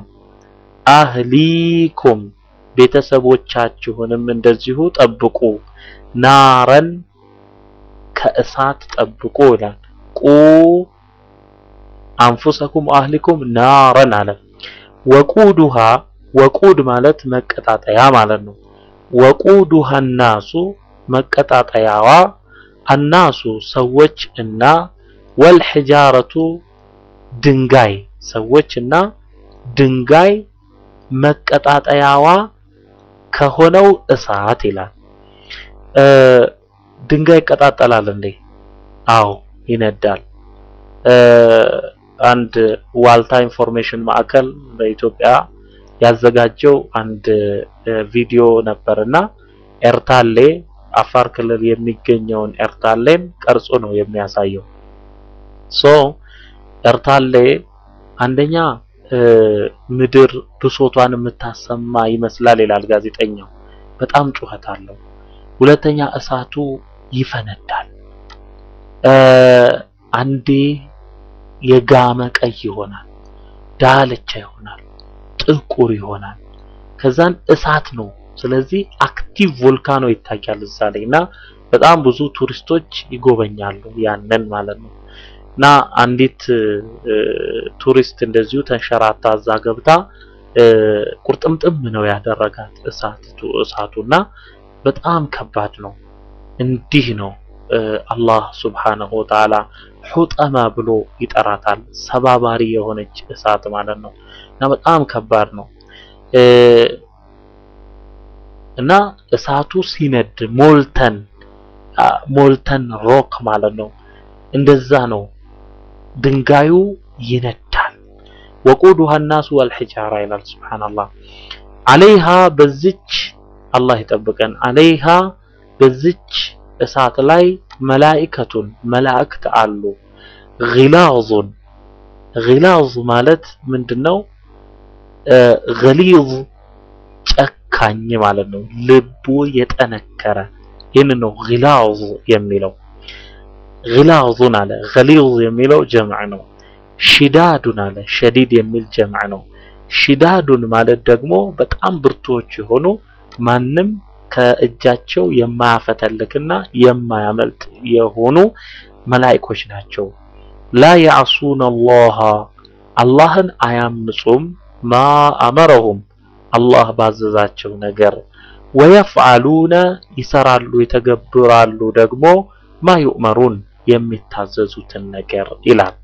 አህሊኩም ቤተሰቦቻችሁንም እንደዚሁ ጠብቁ ናረን ከእሳት ጠብቁ ይላል። ቁ አንፉሰኩም አህሊኩም ናረን አለ። ወቁዱሃ ወቁድ ማለት መቀጣጠያ ማለት ነው። ወቁዱሃ ናሱ መቀጣጠያዋ አናሱ ሰዎች እና ወልሒጃረቱ ድንጋይ ሰዎች እና ድንጋይ መቀጣጠያዋ ከሆነው እሳት ይላል። ድንጋይ ይቀጣጠላል እንዴ? አዎ ይነዳል። አንድ ዋልታ ኢንፎርሜሽን ማዕከል በኢትዮጵያ ያዘጋጀው አንድ ቪዲዮ ነበርና ኤርታሌ አፋር ክልል የሚገኘውን ኤርታሌን ቀርጾ ነው የሚያሳየው። ሶ ኤርታሌ አንደኛ ምድር ብሶቷን የምታሰማ ይመስላል ይላል ጋዜጠኛው። በጣም ጩኸት አለው። ሁለተኛ እሳቱ ይፈነዳል። አንዴ የጋመ ቀይ ይሆናል፣ ዳልቻ ይሆናል፣ ጥቁር ይሆናል። ከዛን እሳት ነው። ስለዚህ አክቲቭ ቮልካኖ ይታያል እዛ ላይ እና በጣም ብዙ ቱሪስቶች ይጎበኛሉ ያንን ማለት ነው። እና አንዲት ቱሪስት እንደዚሁ ተንሸራታ እዛ ገብታ ቁርጥምጥም ነው ያደረጋት እሳቱ እሳቱና በጣም ከባድ ነው። እንዲህ ነው አላህ ሱብሓነሁ ወተዓላ ሑጠማ ብሎ ይጠራታል። ሰባባሪ የሆነች እሳት ማለት ነው እና በጣም ከባድ ነው። እና እሳቱ ሲነድ ሞልተን ሞልተን ሮክ ማለት ነው። እንደዛ ነው። ድንጋዩ ይነዳል። ወቁዱሃ ናሱ ወልሒጃራ ይላል ሱብሓነላህ። አለይሃ በዚች አላህ ይጠብቀን። አለይሃ በዚች እሳት ላይ መላኢከቱን መላእክት አሉ። ጊላዙን ጊላዝ ማለት ምንድነው? ገሊዝ ጨካኝ ማለት ነው። ልቡ የጠነከረ ይህን ነው ጊላዝ የሚለው። ጊላዙን አለ ገሊዝ የሚለው ጀምዕ ነው። ሽዳዱን አለ ሸዲድ የሚል ጀምዕ ነው። ሽዳዱን ማለት ደግሞ በጣም ብርቱዎች የሆኑ ማንም ከእጃቸው የማያፈተልክና የማያመልጥ የሆኑ መላኢኮች ናቸው። ላ ያዕሱነ አላህ አላህን አያምፁም። ማ አመረሁም አላህ ባዘዛቸው ነገር ወየፍዓሉነ ይሰራሉ ይተገብራሉ ደግሞ ማ ዩእመሩን የሚታዘዙትን ነገር ይላል።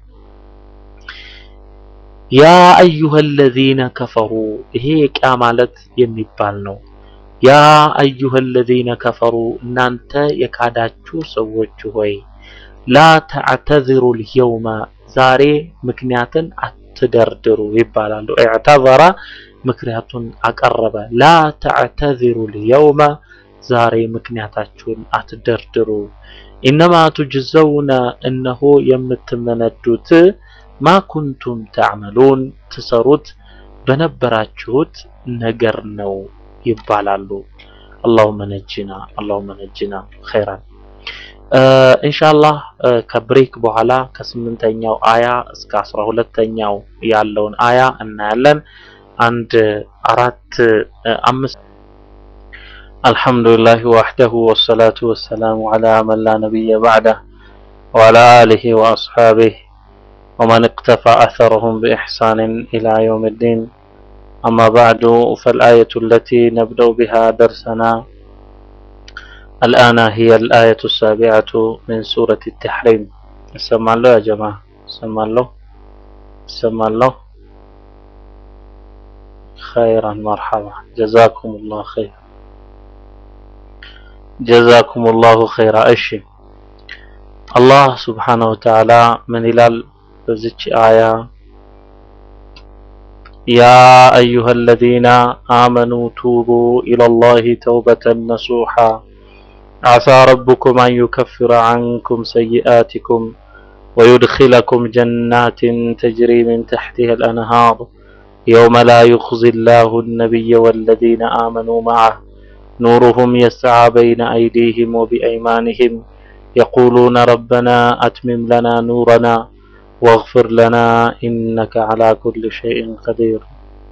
ያ አዩሀ አለዚነ ከፈሩ ይሄ የቂያ ማለት የሚባል ነው። ያ አዩሀ አለዚነ ከፈሩ እናንተ የካዳችሁ ሰዎች ሆይ ላ ተዕተዝሩ ልየውመ ዛሬ ምክንያትን አትደርድሩ ይባላሉ። ኢዕተዘረ ምክንያቱን አቀረበ። ላ ተዕተዝሩ ልየውመ ዛሬ ምክንያታችሁን አትደርድሩ። ኢነማ ቱጅዘውነ እነሆ የምትመነዱት ማ ኩንቱም ተዕመሉን ትሰሩት በነበራችሁት ነገር ነው ይባላሉ። አላሁመ ነጂና አላሁመ ነጂና ኸይራን። ኢንሻአላህ ከብሬክ በኋላ ከስምንተኛው አያ እስከ አስራ ሁለተኛው ያለውን አያ እናያለን። አንድ አራት አምስት አልሐምዱሊላህ ወሕደሁ ወሰላቱ ወሰላሙ ዐላ መን ላ ነቢየ በዕደህ ወዐላ አሊሂ ወአስሓቢህ ومن اقتفى أثرهم بإحسان إلى يوم الدين أما بعد فالآية التي نبدأ بها درسنا الآن هي الآية السابعة من سورة التحريم سمع له يا جماعة سمع له سمع له خيرا مرحبا جزاكم الله خير جزاكم الله خيرا أشي الله سبحانه وتعالى من إلال በዚች አያ ያ አዩሀ አለዚነ አመኑ ቱቡ ኢለላሂ ተውበተን ነሱሓ ዓሳ ረቡኩም አን ዩከፍረ ዐንኩም ሰይአቲኩም ወዩድኪለኩም ጀናትን ተጅሪ ምን ተሕቲሃ አልአንሃር የውመ ላ ዩኽዚ ላሁ አነቢየ ወለዚነ አመኑ መዐህ ኑሩሁም የስዓ በይነ አይዲህም ወቢአይማንህም የቁሉነ ረበና አትሚም ለና ኑረና واغفر لنا إنك على كل شيء قدير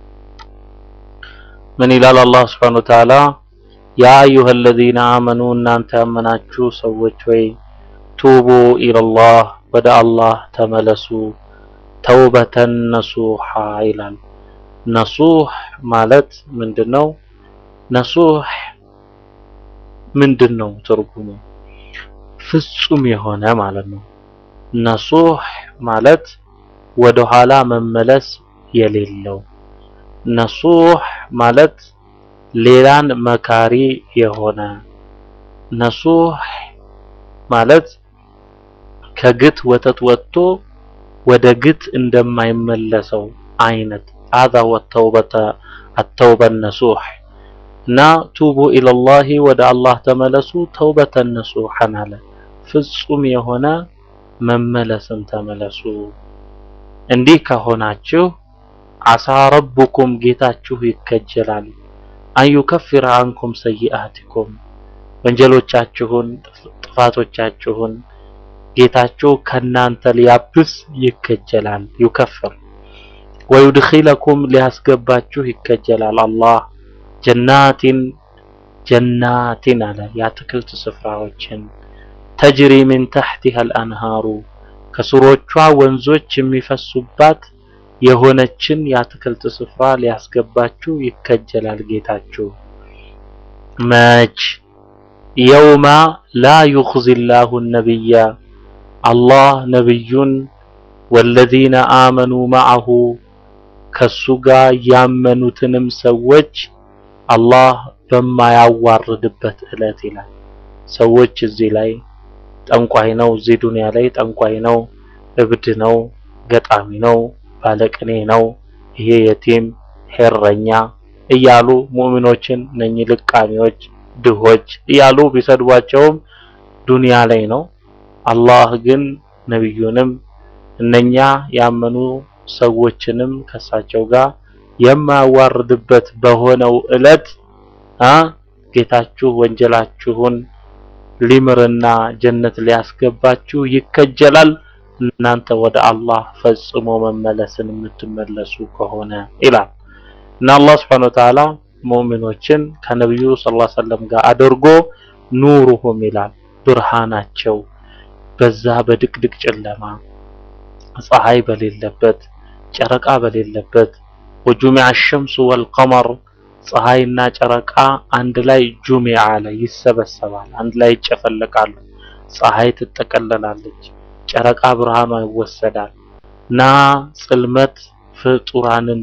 من إلى الله سبحانه وتعالى يا أيها الذين آمنوا أن أنت أمناتشو سوتشوي توبوا إلى الله بدأ الله تملسوا توبة نصوحا إلى نصوح مالت من دنو نصوح من دنو ترجمه ፍጹም የሆነ ማለት ነው። ነሱህ ማለት ወደ ኋላ መመለስ የሌለው ነሱህ ማለት ሌላን መካሪ የሆነ ነሱህ ማለት ከግት ወተት ወጥቶ ወደ ግት እንደማይመለሰው አይነት አዛ ወተውበተ አተውበ ነሱህ እና ቱቡ ኢለላሂ ወደ አላህ ተመለሱ ተውበተን ነሱሐን አለ ፍጹም የሆነ መመለስን ተመለሱ። እንዲህ ከሆናችሁ አሳ ረቡኩም ጌታችሁ ይከጀላል አን ዩከፍረ አንኩም ሰይአቲኩም ወንጀሎቻችሁን ጥፋቶቻችሁን ጌታችሁ ከናንተ ሊያብስ ይከጀላል። ዩከፍር ወዩድኺለኩም ሊያስገባችሁ ይከጀላል አላህ ጀናቲን ጀናቲን አለ የአትክልት ስፍራዎችን ተጅሪ ሚን ተሕቲሃ አልአንሃሩ ከስሮቿ ወንዞች የሚፈሱባት የሆነችን የአትክልት ስፍራ ሊያስገባችሁ ይከጀላል ጌታችሁ። መች የውማ ላ ዩኽዚ ላሁ ነቢያ አላህ ነቢዩን ወለዚነ አመኑ መዐሁ ከሱ ጋር ያመኑትንም ሰዎች አላህ በማያዋርድበት ዕለት ይላል። ሰዎች እዚህ ላይ ጠንቋይ ነው፣ እዚህ ዱንያ ላይ ጠንቋይ ነው፣ እብድ ነው፣ ገጣሚ ነው፣ ባለቅኔ ነው፣ ይሄ የቲም ሄረኛ እያሉ ሙእሚኖችን እነኚህ ልቃሚዎች፣ ድሆች እያሉ ቢሰድቧቸውም ዱንያ ላይ ነው። አላህ ግን ነቢዩንም እነኛ ያመኑ ሰዎችንም ከሳቸው ጋር የማያዋርድበት በሆነው ዕለት አ ጌታችሁ ወንጀላችሁን ሊምርና ጀነት ሊያስገባችሁ ይከጀላል እናንተ ወደ አላህ ፈጽሞ መመለስን የምትመለሱ ከሆነ ይላል እና አላህ Subhanahu Wa Ta'ala ሙእሚኖችን ከነብዩ ሰለላሁ ዐለይሂ ወሰለም ጋር አድርጎ ኑሩሁም ይላል ብርሃናቸው በዛ በድቅድቅ ጨለማ ፀሐይ በሌለበት ጨረቃ በሌለበት ወጁሚዐ ሸምሱ ወልቀመር ፀሐይና ጨረቃ አንድ ላይ ጁሚዓ ላይ ይሰበሰባል፣ አንድ ላይ ይጨፈለቃሉ። ፀሐይ ትጠቀለላለች፣ ጨረቃ ብርሃኗ ይወሰዳል እና ጽልመት ፍጡራንን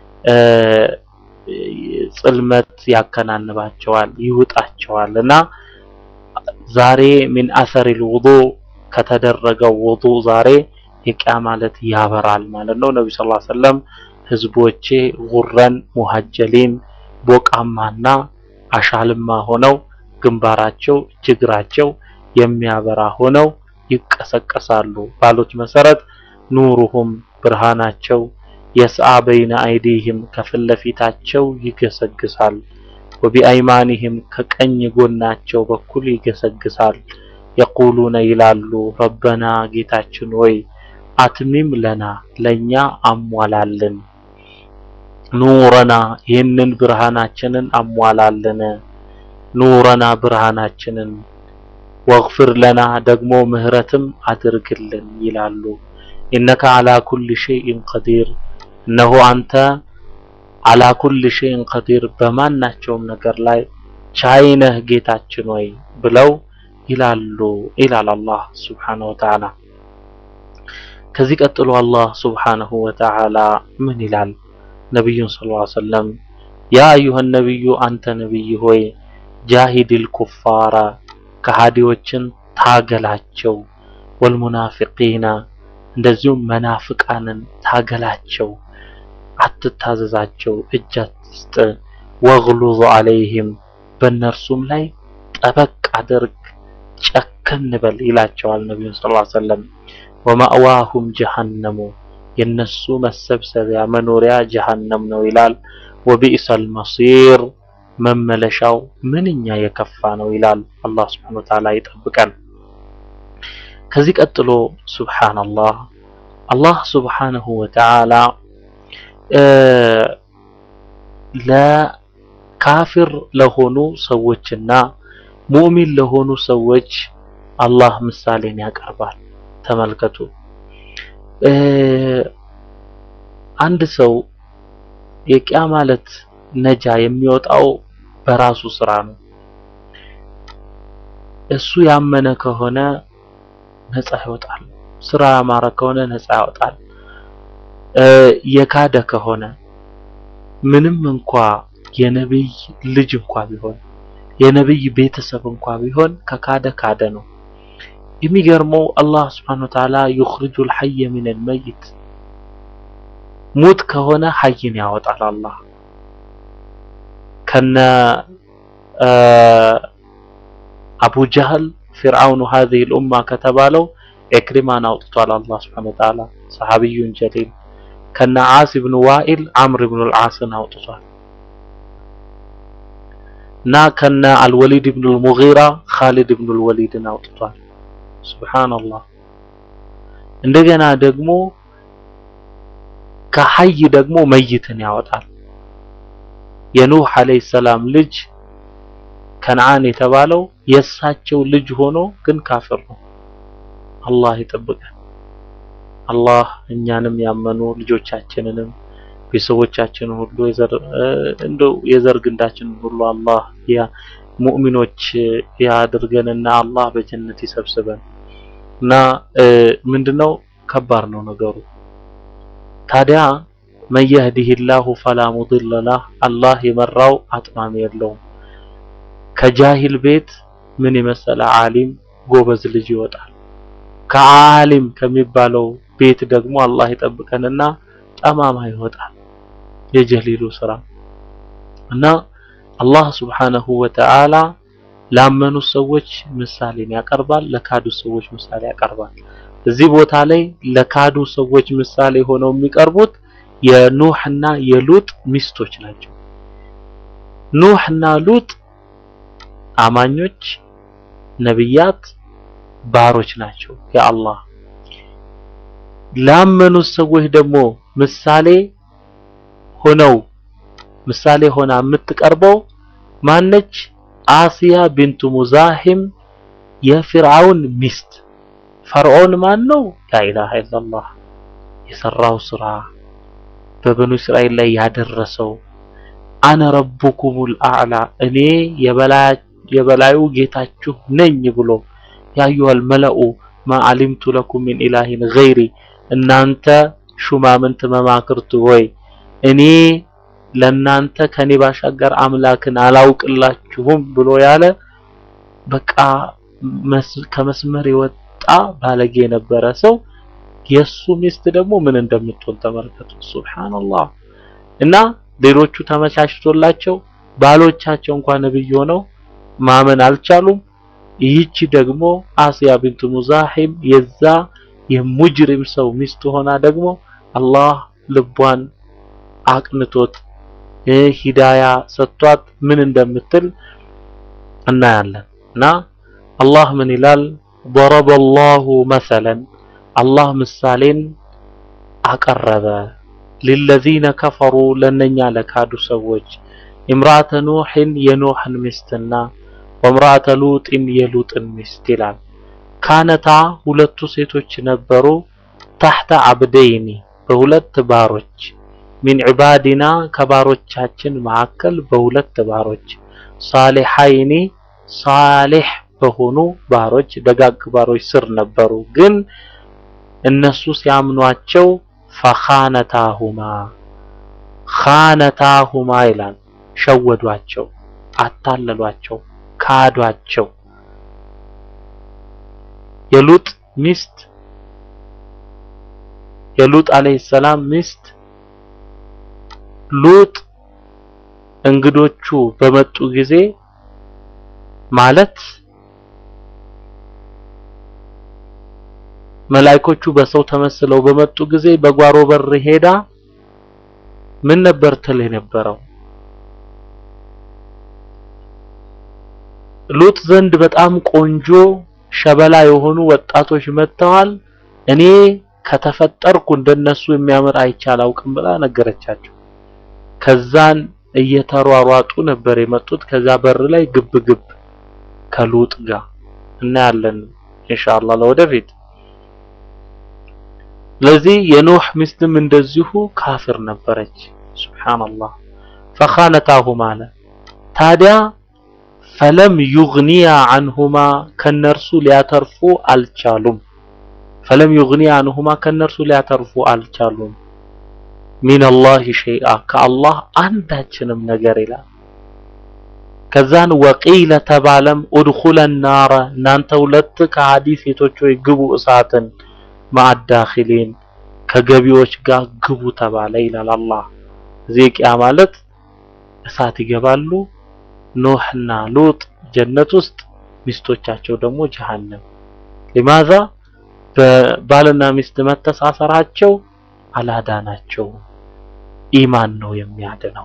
ጽልመት ያከናንባቸዋል፣ ይውጣቸዋል እና ዛሬ ሚን አሰሪል ውዱእ ከተደረገው ውዱእ ዛሬ የቂያ ማለት ያበራል ማለት ነው። ነብዩ ሰለላሁ ዐለይሂ ወሰለም ህዝቦቼ ጉረን ሙሐጀሊን ቦቃማና አሻልማ ሆነው ግንባራቸው እጅግራቸው የሚያበራ ሆነው ይቀሰቀሳሉ ባሉት መሰረት ኑሩሁም ብርሃናቸው የስአ በይነ አይዲህም ከፊት ለፊታቸው ይገሰግሳል። ወቢአይማኒህም ከቀኝ ጎናቸው በኩል ይገሰግሳል። የቁሉነ ይላሉ ረበና ጌታችን ወይ አትሚም ለና ለኛ አሟላልን፣ ኑረና ይህንን ብርሃናችንን አሟላልን፣ ኑረና ብርሃናችንን ወግፍር ለና ደግሞ ምህረትም አድርግልን ይላሉ። ኢነከ አላ ኩል ሸይኢን ቀዲር እነሆ አንተ አላ ኩል ሸይኢን ቀዲር በማናቸውም ነገር ላይ ቻይነህ ጌታችን ወይ ብለው ይላሉ ይላል አላህ ሱብሓነሁ ወተዓላ። ከዚህ ቀጥሎ አላህ ሱብሓነሁ ወተዓላ ምን ይላል? ነቢዩን ሰለላሁ ዐለይሂ ወሰለም ያ አዩሀ ነቢዩ አንተ ነቢይ ሆይ ጃሂድል ኩፋራ ከሃዲዎችን ታገላቸው፣ ወልሙናፊቂና እንደዚሁም መናፍቃንን ታገላቸው፣ አትታዘዛቸው፣ እጅ አትስጥ። ወግሉዝ ዐለይህም በእነርሱም ላይ ጠበቅ አድርግ፣ ጨከን በል ይላቸዋል ነቢዩን ሰለላሁ ዐለይሂ ወሰለም። ወማእዋሁም ጀሀነሙ የነሱ መሰብሰቢያ መኖሪያ ጀሀነም ነው ይላል። ወቢእሰል መሲር መመለሻው ምንኛ የከፋ ነው ይላል። አላህ ሱብሓነሁ ወተዓላ ይጠብቀን። ከዚህ ቀጥሎ ሱብሓነላህ አላህ ሱብሓነሁ ወተዓላ ለካፊር ለሆኑ ሰዎችና ሙእሚን ለሆኑ ሰዎች አላህ ምሳሌን ያቀርባል። ተመልከቱ። አንድ ሰው የቂያ ማለት ነጃ የሚወጣው በራሱ ስራ ነው። እሱ ያመነ ከሆነ ነፃ ይወጣል። ስራ ያማረ ከሆነ ነፃ ያወጣል። የካደ ከሆነ ምንም እንኳ የነብይ ልጅ እንኳ ቢሆን የነብይ ቤተሰብ እንኳ ቢሆን ከካደ ካደ ነው። የሚገርመው አላህ ስብሐነሁ ወተዓላ ዩኽሪጁል ሐየ ሚነል መይት ሙት ከሆነ ሐይን ያወጣል። አላህ ከነ አቡ ጀህል ፊርዓውኑ ሀዚሂል ኡማ ከተባለው ኢክሪማን አውጥቷል አላህ ስብሐነሁ ወተዓላ ሰሐቢዩን ጀሊል ከነ ዓስ ብኑ ዋኢል ዓምር ብኑ ልዓስን አውጥቷል እና ከነ አልወሊድ ብኑ ልሙጊራ ኻሊድ ብኑ ልወሊድን አውጥቷል። ሱብሓነላህ እንደገና ደግሞ ከሐይ ደግሞ መይትን ያወጣል። የኑህ አለይሂ ሰላም ልጅ ከነዓን የተባለው የእሳቸው ልጅ ሆኖ ግን ካፍር ነው። አላህ ይጠብቀን። አላህ እኛንም ያመኑ ልጆቻችንንም ቤተሰቦቻችንን ሁሉ የዘር እንደው የዘር ግንዳችንን ሁሉ አላህ ያ ሙእሚኖች ያድርገንና አላህ በጀነት ይሰብስበን እና ምንድነው ከባድ ነው ነገሩ። ታዲያ መን የህዲሂላሁ ፈላ ሙድለ ለህ አላህ የመራው አጥማሚ የለውም። ከጃሂል ቤት ምን የመሰለ ዓሊም ጎበዝ ልጅ ይወጣል። ከዓሊም ከሚባለው ቤት ደግሞ አላህ ይጠብቀንና ጠማማ ይወጣል። የጀሊሉ ስራ እና አላህ ሱብሓነሁ ወተዓላ ላመኑ ሰዎች ምሳሌን ያቀርባል፣ ለካዱ ሰዎች ምሳሌ ያቀርባል። እዚህ ቦታ ላይ ለካዱ ሰዎች ምሳሌ ሆነው የሚቀርቡት የኑህና የሉጥ ሚስቶች ናቸው። ኑህና ሉጥ አማኞች ነብያት ባሮች ናቸው የአላህ። ላመኑት ሰዎች ደግሞ ምሳሌ ሆነው ምሳሌ ሆና የምትቀርበው ማነች? አሲያ ቢንቱ ሙዛሂም የፊርዓውን ሚስት። ፈርዖን ማን ነው? ላኢላሃ ኢላላህ የሰራው ስራ በበኑ እስራኤል ላይ ያደረሰው አነ ረቡኩሙል አዕላ እኔ የበላዩ ጌታችሁ ነኝ ብሎ ያዩሃል መለኡ ማ አሊምቱ ለኩም ሚን ኢላሂን ገይሪ እናንተ ሹማምንት መማክርት ሆይ እኔ ለናንተ ከኔ ባሻገር አምላክን አላውቅላችሁም ብሎ ያለ በቃ ከመስመር የወጣ ባለጌ የነበረ ሰው የሱ ሚስት ደግሞ ምን እንደምትሆን ተመልከቱ። ሱብሃንአላህ። እና ሌሎቹ ተመቻችቶላቸው ባሎቻቸው እንኳን ነብይ ሆነው ማመን አልቻሉም። ይህቺ ደግሞ አሲያ ቢንቱ ሙዛሂም የዛ የሙጅሪም ሰው ሚስት ሆና ደግሞ አላህ ልቧን አቅንቶት ሂዳያ ሰጥቷት ምን እንደምትል እናያለን። እና አላህ ምን ይላል? ضرب الله مثلا አላህ ምሳሌን አቀረበ ሊለዚነ ከፈሩ ለነኛ ለካዱ ሰዎች ኢምራአተ ኑሕን የኖሕን ሚስትና ወምራአተ ሉጥን የሉጥን ሚስት ይላል። ካነታ ሁለቱ ሴቶች ነበሩ ታሕተ አብደይኒ በሁለት ባሮች ሚን ዒባዲና ከባሮቻችን መካከል በሁለት ባሮች ሳሊሐይኒ ሳሊሕ በሆኑ ባሮች ደጋግ ባሮች ስር ነበሩ። ግን እነሱ ሲያምኗቸው ፈኻነታሁማ ኻነታሁማ ይላል ሸወዷቸው፣ አታለሏቸው፣ ካዷቸው። የሉጥ ሚስት የሉጥ አለይሂ ሰላም ሚስት ሉጥ እንግዶቹ በመጡ ጊዜ ማለት መላእክቶቹ በሰው ተመስለው በመጡ ጊዜ በጓሮ በር ሄዳ ምን ነበር ትል የነበረው? ሉጥ ዘንድ በጣም ቆንጆ ሸበላ የሆኑ ወጣቶች መጥተዋል። እኔ ከተፈጠርኩ እንደነሱ የሚያምር አይቼ አላውቅም ብላ ነገረቻቸው። ከዛን እየተሯሯጡ ነበር የመጡት። ከዛ በር ላይ ግብ ግብ ከሉጥ ጋር እናያለን ኢንሻአላህ ለወደፊት። ስለዚህ የኖህ ሚስትም እንደዚሁ ካፍር ነበረች። ሱብሃንአላህ ፈኻነታሁማ አለ ታዲያ ፈለም ዩግኒያ አንሁማ ከነርሱ ሊያተርፉ አልቻሉም። ፈለም ዩግኒያ አንሁማ ከነርሱ ሊያተርፉ አልቻሉም። ሚነላሂ ሸይአ ከአላህ አንዳችንም ነገር ይላል። ከዛን ወቂለ ተባለም ኡድኹለ ናረ እናንተ ሁለት ከሃዲ ሴቶች ሆይ ግቡ እሳትን ማአዳኺሊን ከገቢዎች ጋር ግቡ ተባለ ይላል አላህ። እዚህ ቂያ ማለት እሳት ይገባሉ። ኖህና ሉጥ ጀነት ውስጥ ሚስቶቻቸው ደግሞ ጀሃነም። ሊማዛ በባልና ሚስት መተሳሰራቸው አላዳናቸው። ኢማን ነው የሚያድነው።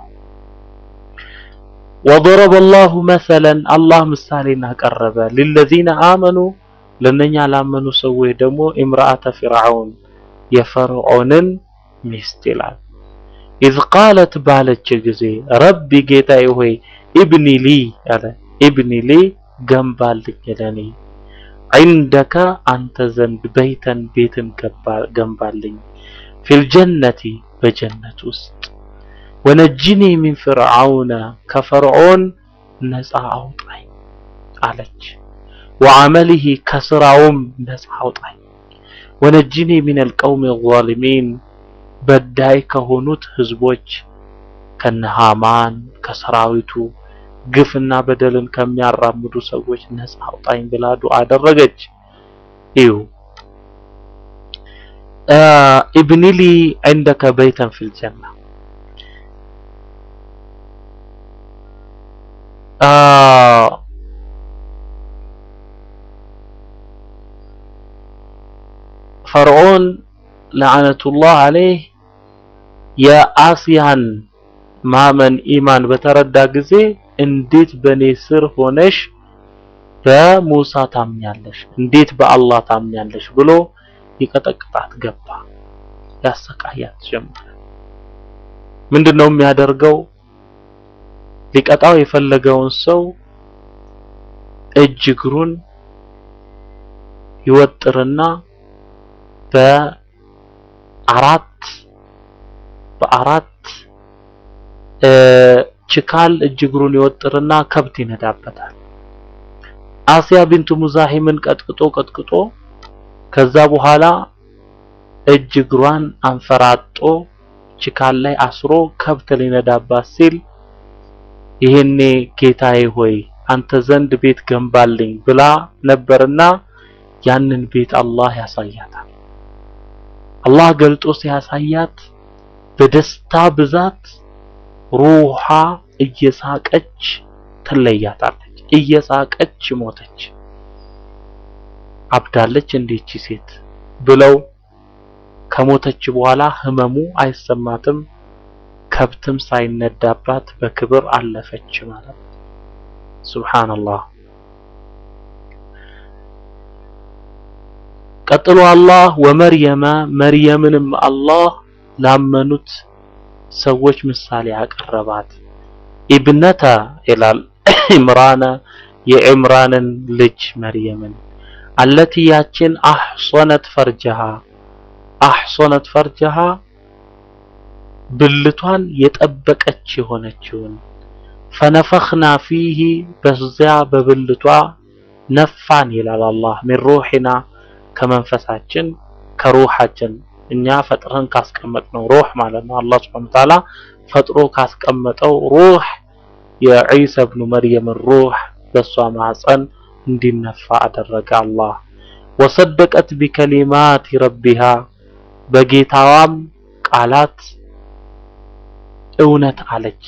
ወضرب الله مثلا አላህ ምሳሌን አቀረበ ሊለዚነ አመኑ ለነኛ ላመኑ ሰዎች ደግሞ ኢምራአተ ፊርዓውን የፈርዖንን ሚስት ይላል። ኢዝ ቃለት ባለች ጊዜ ረቢ ጌታዬ ሆይ ኢብኒ ሊ ያለ ኢብኒ ሊ ገንባልኝ ለኔ ዒንደከ አንተ ዘንድ በይተን ቤትን ገንባልኝ ፊል ጀነቲ በጀነት ውስጥ ወነጅኒ ሚን ፍርዓውነ ከፈርዖን ነፃ አውጣኝ አለች። ወዐመሊሂ ከስራውም ነፃ አውጣኝ። ወነጅኒ ሚነል ቀውሚ ዛሊሚን በዳይ ከሆኑት ህዝቦች ከነ ሃማን ከሰራዊቱ ግፍና በደልን ከሚያራምዱ ሰዎች ነፃ አውጣኝ ብላ ዱዓ አደረገች። እዩ ኢብኒ ሊ ዒንደከ በይተን ፊል ጀና ፈርዖን ለዓነቱላህ አለይህ የአስያን ማመን ኢማን በተረዳ ጊዜ እንዴት በኔ ስር ሆነሽ በሙሳ ታምኛለሽ? እንዴት በአላህ ታምኛለሽ? ብሎ ይቀጠቅጣት ገባ። ያሰቃያት ጀመረ። ምንድነው የሚያደርገው? ሊቀጣው የፈለገውን ሰው እጅ እግሩን ይወጥርና በአራት በአራት ችካል እጅ እግሩን ይወጥርና ከብት ይነዳበታል። አሲያ ቢንቱ ሙዛሂምን ቀጥቅጦ ቀጥቅጦ ከዛ በኋላ እጅ እግሯን አንፈራጦ ችካል ላይ አስሮ ከብት ሊነዳባት ሲል ይሄኔ ጌታዬ ሆይ አንተ ዘንድ ቤት ገንባልኝ ብላ ነበርና ያንን ቤት አላህ ያሳያታል። አላህ ገልጦ ሲያሳያት በደስታ ብዛት ሩሃ እየሳቀች ትለያታለች። እየሳቀች ሞተች። አብዳለች እንዴች ሴት ብለው ከሞተች በኋላ ህመሙ አይሰማትም፣ ከብትም ሳይነዳባት በክብር አለፈች ማለት ነው። ሱብሃንአላህ። ቀጥሎ አላህ ወመርየመ መርየምንም አላህ ላመኑት ሰዎች ምሳሌ አቀረባት። ኢብነተ ይላል ኢምራነ የዕምራንን ልጅ መርየምን አለቲ ያችን አሕሶነት ፈርጀሃ አሕሶነት ፈርጀሃ ብልቷን የጠበቀች የሆነችውን ፈነፈኽና ፊሂ በዚያ በብልቷ ነፋን ይላል አላህ ሚን ሩሒና ከመንፈሳችን ከሩሓችን እኛ ፈጥረን ካስቀመጥነው ሩህ ማለት ነው። አላህ ሱብሓነሁ ወተዓላ ፈጥሮ ካስቀመጠው ሩህ የዒሳ ብኑ መርየምን ሩህ በሷ ማህፀን እንዲነፋ አደረገ አላህ። ወሰደቀት ቢከሊማት ረቢሃ በጌታዋም ቃላት እውነት አለች፣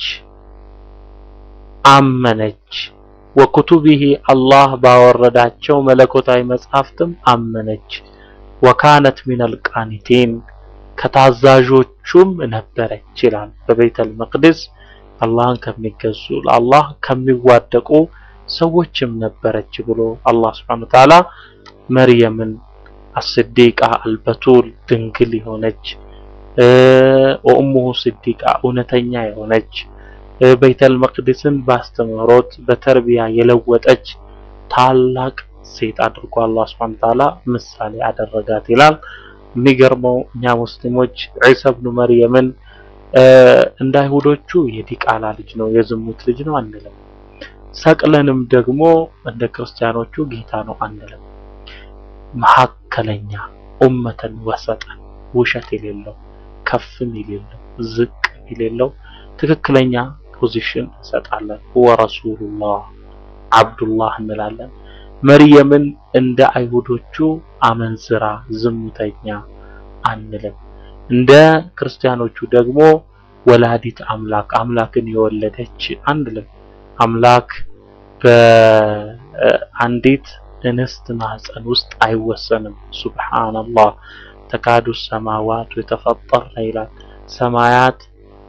አመነች። ወኩቱቢሂ አላህ ባወረዳቸው መለኮታዊ መጽሐፍትም አመነች። ወካነት ሚነል ቃኒቲን ከታዛዦቹም ነበረች ይላል። በቤተል መቅደስ አላህን ከሚገዙ ለአላህ ከሚዋደቁ ሰዎችም ነበረች ብሎ አላህ ሱብሓነሁ ወተዓላ መርየምን አስዲቃ አልበቱል ድንግል የሆነች ወኡሙሁ ስዲቃ እውነተኛ የሆነች ቤተል መቅደስን ባስተምህሮት በተርቢያ የለወጠች ታላቅ ሴት አድርጎ አላህ ሱብሓነሁ ወተዓላ ምሳሌ አደረጋት ይላል። የሚገርመው እኛ ሙስሊሞች ዒሳ ብኑ መርየምን እንደ አይሁዶቹ የዲቃላ ልጅ ነው የዝሙት ልጅ ነው አንልም። ሰቅለንም ደግሞ እንደ ክርስቲያኖቹ ጌታ ነው አንልም። መካከለኛ ኡመተን ወሰጠን ውሸት የሌለው ከፍም የሌለው ዝቅ የሌለው ትክክለኛ ፖዚሽን እንሰጣለን። ሁወ ረሱሉላህ አብዱላህ እንላለን። መርየምን እንደ አይሁዶቹ አመንዝራ ዝሙተኛ አንልም። እንደ ክርስቲያኖቹ ደግሞ ወላዲት አምላክ አምላክን የወለደች አንልም። አምላክ በአንዲት እንስት ማህፀን ውስጥ አይወሰንም። ሱብሃንአላህ ተካዱ ሰማዋት የተፈጠርነ ይላል። ሰማያት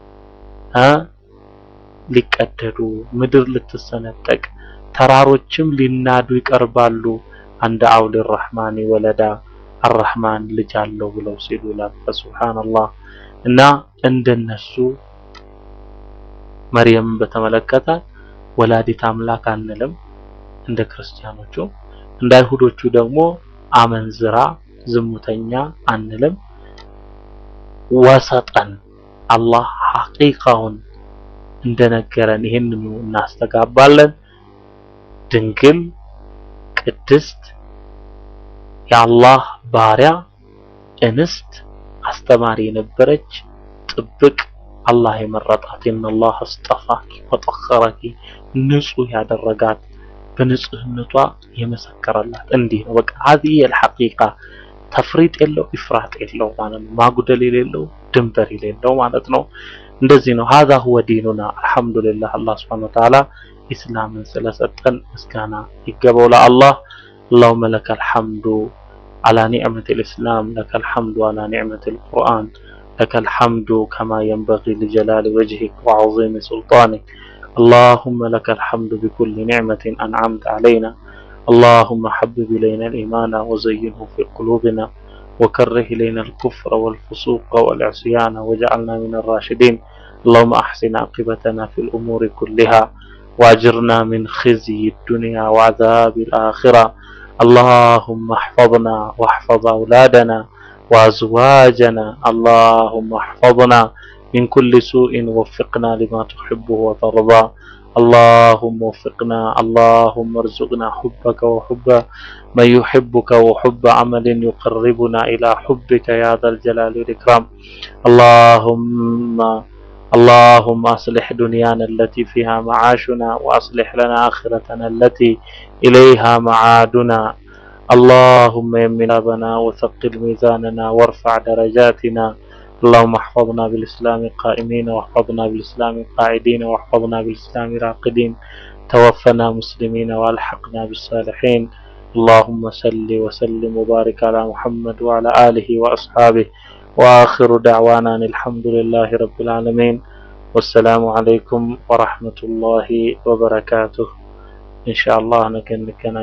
ሊቀደዱ ምድር ልትሰነጠቅ ተራሮችም ሊናዱ ይቀርባሉ። አንደ አውል ረህማን ወለዳ አረህማን ልጅ አለው ብለው ሲሉ ይላል። ሱብሃንአላህ እና እንደነሱ መርየምን በተመለከተ ወላዲት አምላክ አንልም እንደ ክርስቲያኖቹ። እንደ አይሁዶቹ ደግሞ አመንዝራ ዝሙተኛ አንልም። ወሰጠን አላህ ሐቂቃውን እንደነገረን ይህንኑ እናስተጋባለን። ድንግል ቅድስት የአላህ ባሪያ እንስት አስተማሪ የነበረች ጥብቅ አላህ የመረጣት ኢነላህ አስጠፋኪ ወጠኸረኪ ንጹህ ያደረጋት በንጽህነቷ የመሰከረላት እንዲህ ነው። በቃ ሀዚህ የልሐቂቃ ተፍሪጥ የለው ኢፍራጥ የለው ማለት ነው። ማጉደል የሌለው ድንበር የሌለው ማለት ነው። እንደዚህ ነው። ሀዛ ሁወ ዲኑና አልሐምዱሊላህ። አላህ ሱብሓነሁ ወተዓላ ኢስላምን ስለሰጠን ምስጋና ይገባው ለአላህ። አላሁመ ለከል ሐምዱ አላ ኒዕመቲል ኢስላም ለከል ሐምዱ አላ ኒዕመቲል ቁርአን ለከል ሐምዱ ከማ የንበጊ ሊጀላሊ ወጅሂክ ወዐዚሚ ሱልጣኒክ اللهم لك الحمد بكل نعمة أنعمت علينا اللهم حبب إلينا الإيمان وزينه في قلوبنا وكره إلينا الكفر والفسوق والعصيان واجعلنا من الراشدين اللهم أحسن عاقبتنا في الأمور كلها واجرنا من خزي الدنيا وعذاب الآخرة اللهم احفظنا واحفظ أولادنا وأزواجنا اللهم احفظنا من كل سوء وفقنا لما تحبه وترضى اللهم وفقنا اللهم ارزقنا حبك وحب من يحبك وحب عمل يقربنا إلى حبك يا ذا الجلال والإكرام اللهم اللهم أصلح دنيانا التي فيها معاشنا وأصلح لنا آخرتنا التي إليها معادنا اللهم يمن أبنا وثقل ميزاننا وارفع درجاتنا اللهم احفظنا بالإسلام قائمين واحفظنا بالإسلام قاعدين واحفظنا بالإسلام راقدين توفنا مسلمين وألحقنا بالصالحين اللهم صل وسلم وبارك على محمد وعلى آله وأصحابه وآخر دعوانا أن الحمد لله رب العالمين والسلام عليكم ورحمة الله وبركاته إن شاء الله نكن